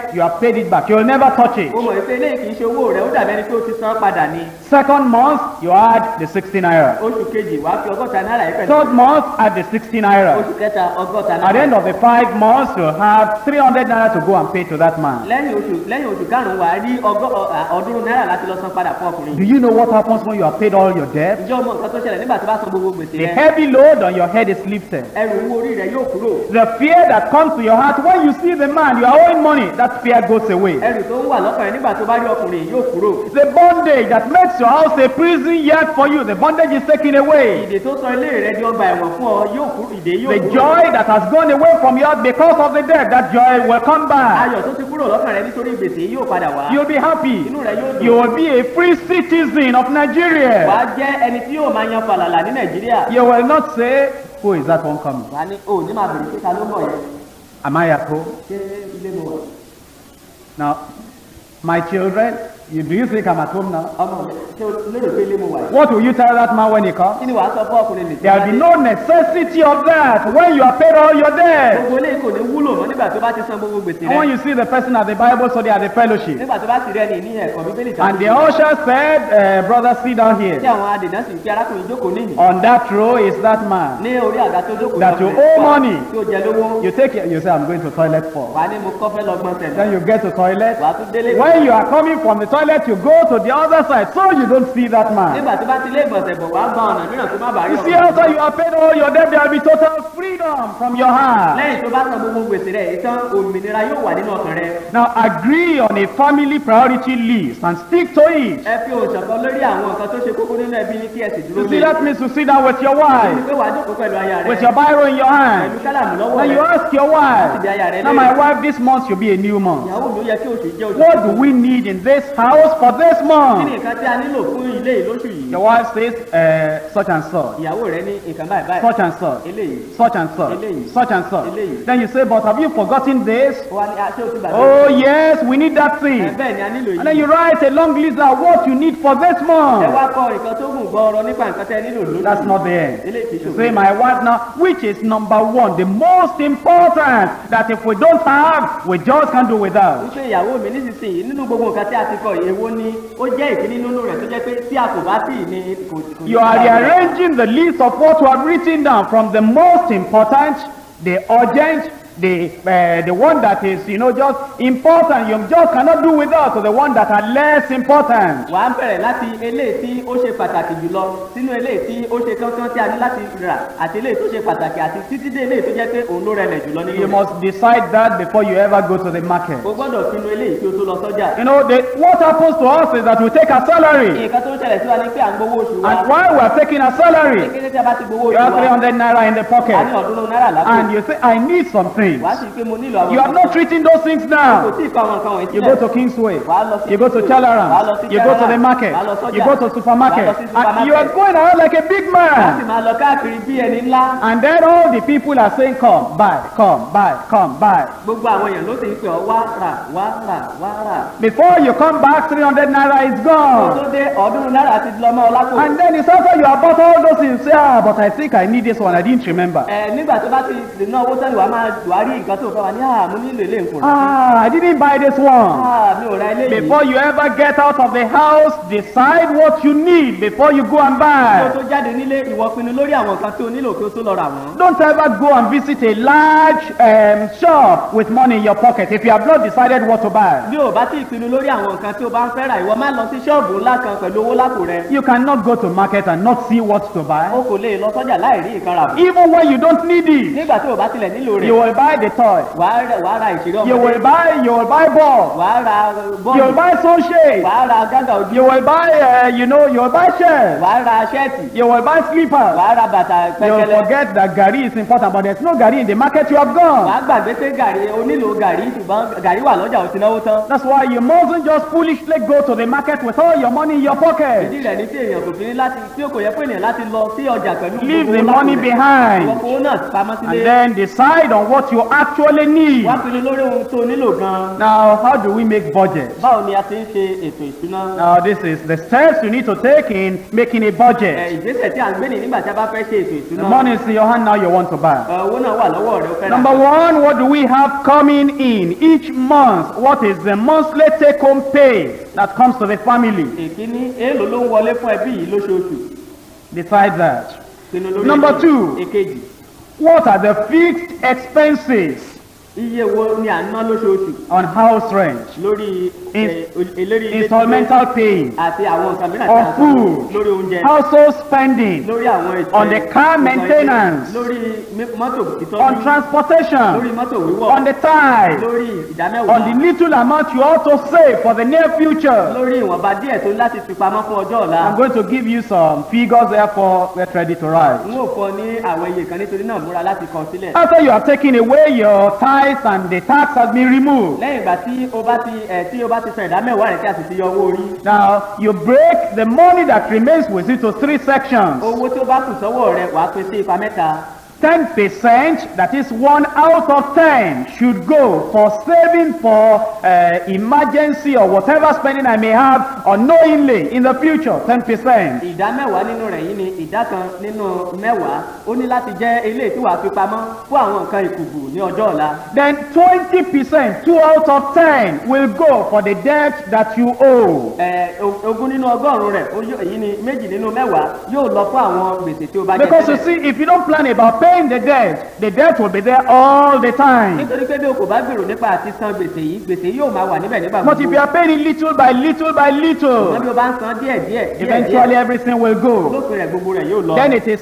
you have paid it back. You will never touch it. ó mọ̀ pé eléyìí kì í ṣe owó rẹ̀ ó dàbí ẹni pé ó ti san padà ní Second month, you add the 60 naira. oṣù kejì wàá fi ọgọ́ta náírà yìí pẹ̀lú Third month, add the 60 naira. oṣù kẹta ọgọ́ta At the náírà end of the five months, you have 300 naira to go and pay to that man. lẹ́yìn oṣù lẹ́yìn oṣù karùn-ún wàá rí ọgọ́ ọ- à, ọ̀ọ́dúnrún náírà láti lọ san padà fún ọkùnrin Do you know what happens when you have paid all your debt? ǹjẹ́ o mọ̀ nǹkan tó ṣẹlẹ̀ nígbà tó bá san gbogbo gbèsè The rẹ heavy load on your head is lifted. ẹrù owó orí rẹ yóò kúrò The fear that comes to your heart when you see the man you are owing money, that fear goes away. ẹrù tó ń wà lọ́kàn rẹ nígbà tó bá rí ọkùnrin yìí yóò kúrò The bondage that makes your house a prison yet for you, the bondage is taken away. ìdè tó sọ ilé rẹ di ọgbà ẹ̀wọ̀n fún ọ yóò kúrò ìdè yóò The kúrò joy that has gone away from your heart because of the debt, that joy will come back. ayọ̀ tó ti kúrò lọ́kàn rẹ nítorí gbèsè yìí yóò padà wá You'll be happy. inú rẹ yóò You dùn will be a free citizen of wàá Nigeria. jẹ́ ẹni tí yóò máa yan fàlàlà ní nàìjíríà You will not say, Who is that one coming? wàá ní o ní máa bèrè pé ta ló mọ̀ yẹn Am I at home? ṣé ilé mo wà Now, my children, you, do you think I'm at home now? ọmọ mi ṣé o lérò pé ilé mo wà yìí What will you tell that man when he comes? kí ni wàá sọ fún ọkùnrin nìkan There will be no necessity of that when you have paid all your debt. gbogbo eléyìí kò ní wúlò mọ́ nígbà tó bá ti san gbogbo gbèsè And when rẹ you see the person at the Bible study at the fellowship, nígbà tó bá ti rẹ ní ní ẹ̀kọ́ bíbélì and the usher said, uh, Brother, sit down tí here. àwọn adènà sì fi arákùnrin jókòó níhìn On that row is that man. ní orí àga tó jókòó That you lọ́kùnrin owe wà money. tí ó jẹ lówó You take it, you say, I'm going to toilet for. wàá ní mo kọ́ fẹ́ lọ gbọ́n tẹ̀lé Then you get to toilet. wàá tún délé When you are coming from the toilet, you go to the other side so you don't see that man. nígbà tó bá ti lé ìgbọ̀nsẹ̀ bọ̀ wàá gba ọ̀nà mìíràn tó má bàa rí You see, ọkùnrin after you have paid all your debt, there will be total freedom from your heart. lẹ́yìn tó bá san gbogbo gbèsè rẹ̀ ìtàn òmìnira yóò wà nínú ọkàn rẹ Now agree on a family priority list and stick to it. ẹ fi òun ṣọ̀kan lórí àwọn nǹkan tó ṣe kókó nínú ẹbí ní kí ẹ sì dúró You see, lé that means to sit down with your wife, pé wàá jókòó pẹ̀lú aya rẹ with your Bible in your hand. pẹ̀lú kálàmù lọ́wọ́ Then rẹ you ask your wife, Láti bí aya rẹ now léèrè. my wife, this month should be a new month. ìyàwó mi ó yẹ kí oṣù jẹ́ oṣù What do we need in this house for this kí ni month? nǹkan tí a nílò fún ilé yìí lóṣù yìí Your wife says, uh, such and such, ìyàwó rẹ ní nǹkan báyìí báyìí such and such, eléyìí such and such, Eléyìí. such and such. Eléyìí. Then you say, but have you forgotten this? ó wá ní aṣọ òtún bàbá Oh yes, we need that ẹ thing. bẹ́ẹ̀ ni a nílò And then yìí you write a long list of what you need for this ẹ month. wá kọ nǹkan tó gùn gbọ́ọ̀rọ̀ nípa nǹkan tẹ́ ẹ nílò lóṣù That's not the end. eléyìí kì í You ṣòro say, my wife now, which is number one, the most important, that if we don't have, we just can't do without. wípé ìyàwó mi nísinsìnyí nínú gbogbo nǹkan tí a ti kọ yìí èwo ni ó jẹ́ ìkíní nínú rẹ̀ tó jẹ́ pé tí a kò bá tì ní kò kò ní You are bá wà. rearranging the list of what you have written down from the most important, the urgent, the uh, the one that is you know just important you just cannot do without to the one that are less important. wà á bẹ̀rẹ̀ láti eléyìí tí ó ṣe pàtàkì jùlọ sínú eléyìí tí ó ṣe kánkán tí a ní láti rà àti eléyìí tó ṣe pàtàkì àti títí dé eléyìí tó jẹ́ pé òun ló rẹlẹ̀ jùlọ nínú You rẹ̀. must decide that before you ever go to the market. o gbọ́dọ̀ pinnu eléyìí kí o tó lọ sọ́jà. You know, the, what happens to us is that we take our salary, nǹkan tó ń ṣẹlẹ̀ sí wa ni pé à ń gbowó oṣù wa. and while we are taking our salary, kékeré tí a bá ti gbowó you oṣù have wa 300 naira in the a ní pocket, ọ̀ọ́dúnrún náírà lápò. and you say, I need something. wàá sì pé mo nílò àwọn You are not treating those things kò now. tí ì kọ àwọn nǹkan wọ̀nyí You sílẹ̀. go to Kingsway, wàá lọ sí you go to wàá lọ Chalaram, sí you go to the Chalaram, market, wàá lọ sọ́jà, you go to supermarket, wàá lọ sí and you are supermarket. going around like a big wàá sì man. máa lọ káàkiri bí ẹni ńlá. And then all the people are saying, Come, buy, come, buy, come, buy. gbogbo àwọn èèyàn ló sì ń pè ọ́ wá rà wá rà wá rà. Before you come back, 300 naira is kó gone. tó dé ọ̀ọ́dúnrún náírà ti lọ mọ́ ọ lápò. And then it's after you have bought all those things, say, Ah, but I think I need this one, I didn't remember. ẹ nígbà tó bá ti lè ná owó sẹ́ni wàá máa wàá rí nǹkan tó fẹ́ wà ní àmú nílò ilé nǹkan. Ah, I didn't buy this one. mi ò ra eléyìí. Before you ever get out of the house, decide what you need before you go and kó buy. tó jáde nílé ìwọ pinnu lórí àwọn nǹkan tí o nílò kí o tó lọ rà wọ́n. Don't ever go and visit a large um, shop with money in your pocket if you have not decided what to buy. bí o bá ti pinnu lórí àwọn nǹkan tí o bá ń fẹ́ rà ìwọ má lọ sí ṣọ́ọ̀bù ńlá kan pẹ̀lú owó lápò rẹ. You cannot go to market and not see what to o buy. kò lè lọ sọ́jà láì rí nǹkan rà bọ̀. Even when you don't need it, nígbà tí o bá tilẹ̀ nílò you rẹ̀ will buy the toy. wàá rà wàá ra ìṣeré You will ọmọdé buy, you will buy ball. wàá ra You bọ́ọ̀lù will buy sunshade. wàá ra gágà ojú You will buy, uh, you know, you will buy shirts. wàá ra ṣẹ́ẹ̀tì You will buy slippers. wàá ra bàtà You will pẹ́kẹ́lẹ́ forget that gari is important, but there's no gari in the market you have gone. wàá gbàgbé pé gàrí o nílò gàrí ṣùgbọ́n gàrí wà lọ́jà o ti náwó tán. That's why you mustn't just foolishly go to the market with all your money in your pocket. ìdí rẹ̀ ní tí èèyàn kò fi ní láti tí o kò yẹ fún ènìyàn láti lọ sí ọjà pẹ̀lú Leave gbogbo the owó lápò money rẹ̀. behind. ìwọ fowó náà pamọ́ And sílé then decide on what you actually need. wá pinnu lórí ohun tó nílò gan-an Now, how do we make budget? báwo ni a ti ń ṣe ètò ìṣúná Now, this is the steps you need to take in making a Ẹ, budget. ìgbésẹ̀ tí a ń gbé ní nígbà tí a bá fẹ́ ṣe ètò The ìṣúná money is in your hand now, you want to buy. Ẹ, owó náà wà lọ́wọ́ rẹ ó fẹ́ rà Number one, what do we have coming in each month? What is the monthly take-home pay that comes to the family? èkíní èèlò ló ń wọlé fún ẹbí yìí lóṣooṣù Decide that. pinnu lórí Number èyí. two. èkejì What are the fixed expenses iye wo ni à ń ná lóṣooṣù on house rent, lórí In- ẹ, o- eléri ilé installmental paying, àti àwọn nǹkan mìíràn Or tí a san food. lórí oúnjẹ household spending, lórí àwọn ètò On the car nǹkan maintenance. ìṣe, lórí mi- mọ́tò on ìtọ́jú lórí transportation, mọ́tò wíwọ̀ on the tithe, lórí on the ìdámẹ́wàá little amount you ought to save for the near future. lórí ìwọ̀nba díẹ̀ tó láti fi pamọ́ fún ọjọ́ ọ̀la I'm going to give you some figures, therefore, get ready to write. n ó fọ ní àwọn iye kan nítorí náà múra láti kọ sílẹ̀ After you have taken away your tithes and the tax has been removed, lẹ́yìn ìgbà tí o bá ti ẹ̀ tí o bá ti san ìdámẹ́wàá rẹ̀ tí a sì ti yọ owó orí now you break the money that remains with it to three sections. owó tí ó bá kù sọ́wọ́ rẹ̀ wàá pín sí ipa mẹ́ta 10%, that is one out of 10, should go for saving for uh, emergency or whatever spending I may have unknowingly in the future. 10%. ìdá mẹ́wàá nínú rẹ̀ yìí ni ìdá kan nínú mẹ́wàá ó ní láti jẹ́ eléyìí tí wàá fi pamọ́ fún àwọn nǹkan ìkùkù ní ọjọ́ ọ̀la Then 20%, 2 out of 10, will go for the debt that you owe. ẹ̀ o- ogún nínú ọgọ́rùn-ún rẹ̀ ó yó- èyí ni méjì nínú mẹ́wàá yóò lọ fún àwọn gbèsè tí ó bá jẹ Because you tẹ́lẹ̀. see, if you don't plan about paying the debt, the debt will be there all the time. nítorí pé bí o kò bá gbèrò nípa àti san gbèsè yìí gbèsè yóò máa wà níbẹ̀ nígbà But if you are paying it little by little by wọ́n bí little, o bá ń san díẹ̀ díẹ̀ díẹ̀ eventually díẹ̀ everything will go. lópin rẹ̀ gbogbo rẹ̀ yóò lọ. Then it is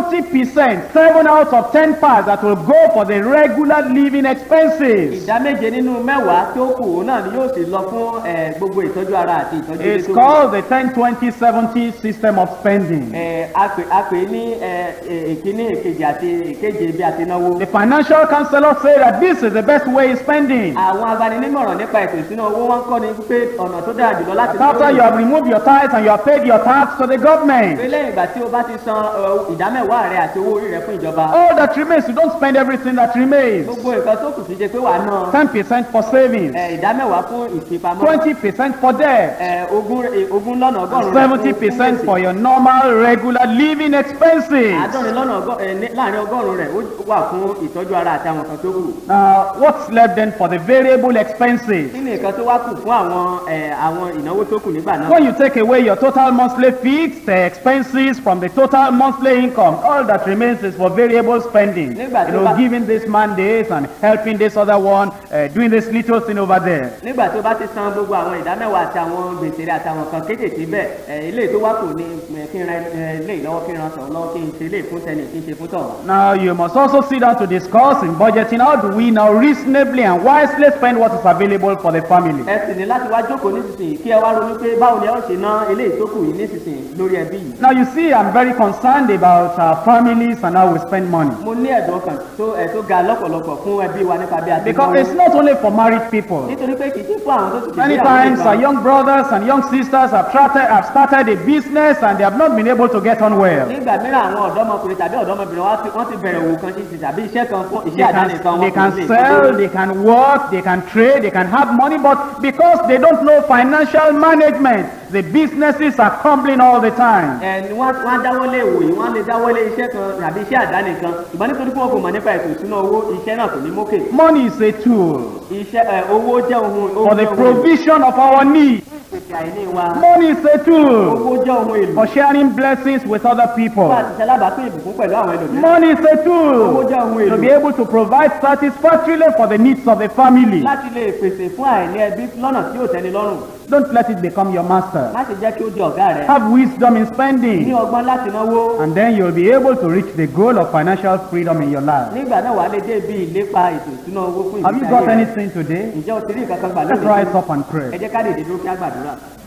70%, 7 out of 10 parts that will go for the regular living expenses. ìdá méje nínú mẹ́wàá tí ó kù òun náà ni yóò sì lọ fún ẹ̀, gbogbo ìtọ́jú ara àti ìtọ́jú ilé It's tó kù. called the 10 20 70 system of spending. Ẹ̀, a pè a pè ní ẹ̀, ẹ̀, èkíní èkejì àti èkeje bí a ti náwó. The financial counselor say that this is the best way of spending. àwọn agbaninímọ̀ràn nípa ètò ìṣúná owó wọn kọ́ ni pé ọ̀nà tó dára jùlọ láti After you have removed your tithes and you have paid your tax to the pé government, lẹ́yìn ìgbà tí o bá ti san ọ̀, ìdámẹ́wàá rẹ àti owó orí rẹ fún ìjọba all that remains, you don't spend everything that remains. gbogbo nǹkan tó kù sí jẹ pé wàá ná 10% for savings, ẹ̀, ìdámẹ́wàá fún ìfipamọ́ 20% for debt, ẹ̀, ogún ẹ̀, ogún lọ́nà ọgọ́rùn-ún rẹ fún- fún 70% gbèsè. for your normal regular living expenses. àádọ́rin lọ́nà ọgọ́- ẹ̀, ní- láàrin ọgọ́rùn-ún rẹ̀ ó wà fún ìtọ́jú ara àti àwọn nǹkan tó kù. Now, what's left then for the variable expenses? kí ni nǹkan tó wá kù fún àwọn ẹ̀, àwọn ìnáwó tó kù nígbà náà. When you take away your total monthly fixed uh, expenses from the total monthly income, all that remains is for variable spending. You Nígbà tí ó know, bá- giving this man this and helping this other one, uh, doing this little thing over there. nígbà tó bá ti san gbogbo àwọn ìdámẹ́wàá àti àwọn gbèsè rẹ̀ àti àwọn nǹkan kéékèèké bẹ́ẹ̀ ẹ̀, ilé tó wá kù ni ẹ̀, kí n ra ẹ̀, ilé ìlọ́wọ́ kí n ra sọ̀rọ̀ lọ́wọ́ kí n ṣe ilé fún tẹnì kí n ṣe fún tọ̀hún. Now, you must also sit down to discuss in budgeting how do we now reasonably and wisely spend what is available for the family. ẹ sì ní láti wá jókòó nísinsìnyí kí ẹ wá ronú pé báwo ni ẹ ó ṣe ná ilé ìtókù yìí nísinsìnyí lórí ẹbí yìí. Now, you see, I'm very concerned about our families and how we spend money. mo ní ẹ̀dùn ọkàn tó ẹ̀ tó ga lọ́pọ̀lọpọ̀ fún ẹbí wa nípa bí a ti Because náwó. it's not only for married people. nítorí pé kì í ṣe fún àwọn tó ti Many ṣègbéyàwó times nìkan. our young brothers and young sisters have started, have started a business and they have not been able to get on well. nígbà mìíràn àwọn ọ̀dọ́mọkùnrin tàbí ọ̀dọ́mọbìnrin wa ti- wọ́n ti bẹ̀rẹ̀ òwò kan ṣe tàbí iṣẹ́ kan fún They iṣẹ́ àdáni kan can, they wọn can kò lè sell, they can work, they can trade, they can have money, but because they don't know financial management, the businesses are crumbling all the time. ẹni wọ́n wọ́n á dáwọ́lé ìwò yìí wọ́n á lè dáwọ́lé iṣẹ́ kan tàbí iṣẹ́ àdáni kan ìgbà nítorí pé wọn kò mọ̀ nípa ètò ìṣúná owó iṣẹ́ náà kò ní mókè Money is a tool iṣẹ́ ẹ, owó jẹ́ ohun for ohun the jẹ́ ohun èlò. provision of our needs. ìpèsè àìní wa Money is a tool owó jẹ́ ohun èlò for sharing blessings with other people. fún àti ṣalábàápín ìbùkún pẹ̀lú àwọn ẹlòmíràn Money is a owó tool jẹ́ ohun to èlò be able to provide satisfactorily for the needs of the family. láti lè pèsè fún àìní ẹbí lọ́nà tí yóò tẹ́ni lọ́rùn Don't let it become your master. má ṣe jẹ́ kí ó di ọ̀gá rẹ̀ Have wisdom in ní spending, ọgbọ́n láti náwó and then you'll be able to reach the goal of financial freedom in your life. nígbà náà wàá lè dé bí ìlépa ètò ìṣúná owó fún Have you ìgbésí got ayé rẹ̀ anything today? ǹjẹ́ o ti rí nǹkan kan gbà Let's lónìí rise up and ẹ pray. jẹ́ ká dìde dúró kí á gbàdúrà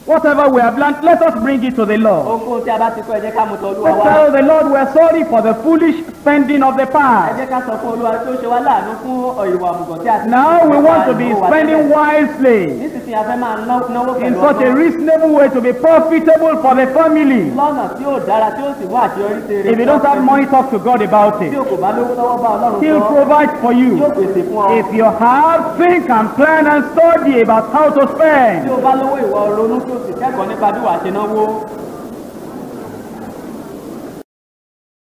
Whatever we have learned, let us bring it to the Lord. ohunkóhun tí a bá ti kọ́ ẹ jẹ́ ká mú tọ olúwa Let's wá tell the Lord we're sorry for the foolish spending of the ẹ past. jẹ́ ká sọ fún olúwa tí ó ṣe wá láàánú fún ìwà àmùgọ̀ tí a ti Now we want to be Ìwà wa spending tẹ́lẹ̀. wisely nísinsìnyí a fẹ́ máa ná- náwó in pẹ̀lú such a ọgbọ́n reasonable way to be profitable for the family. lọ́nà tí ó dára tí ó sì mú àṣeyọrí ṣe rere If you don't have money, talk to God about tí it. o kò bá lówó lọ́wọ́ bá ọlọ́run He'll sọ provide for yóò you. pèsè fún ọ If you have, think and plan and study about how to tí spend. o bá lówó ìwọ ronú tí o sì kẹ́kọ̀ọ́ nípa bí wàá ṣe náwó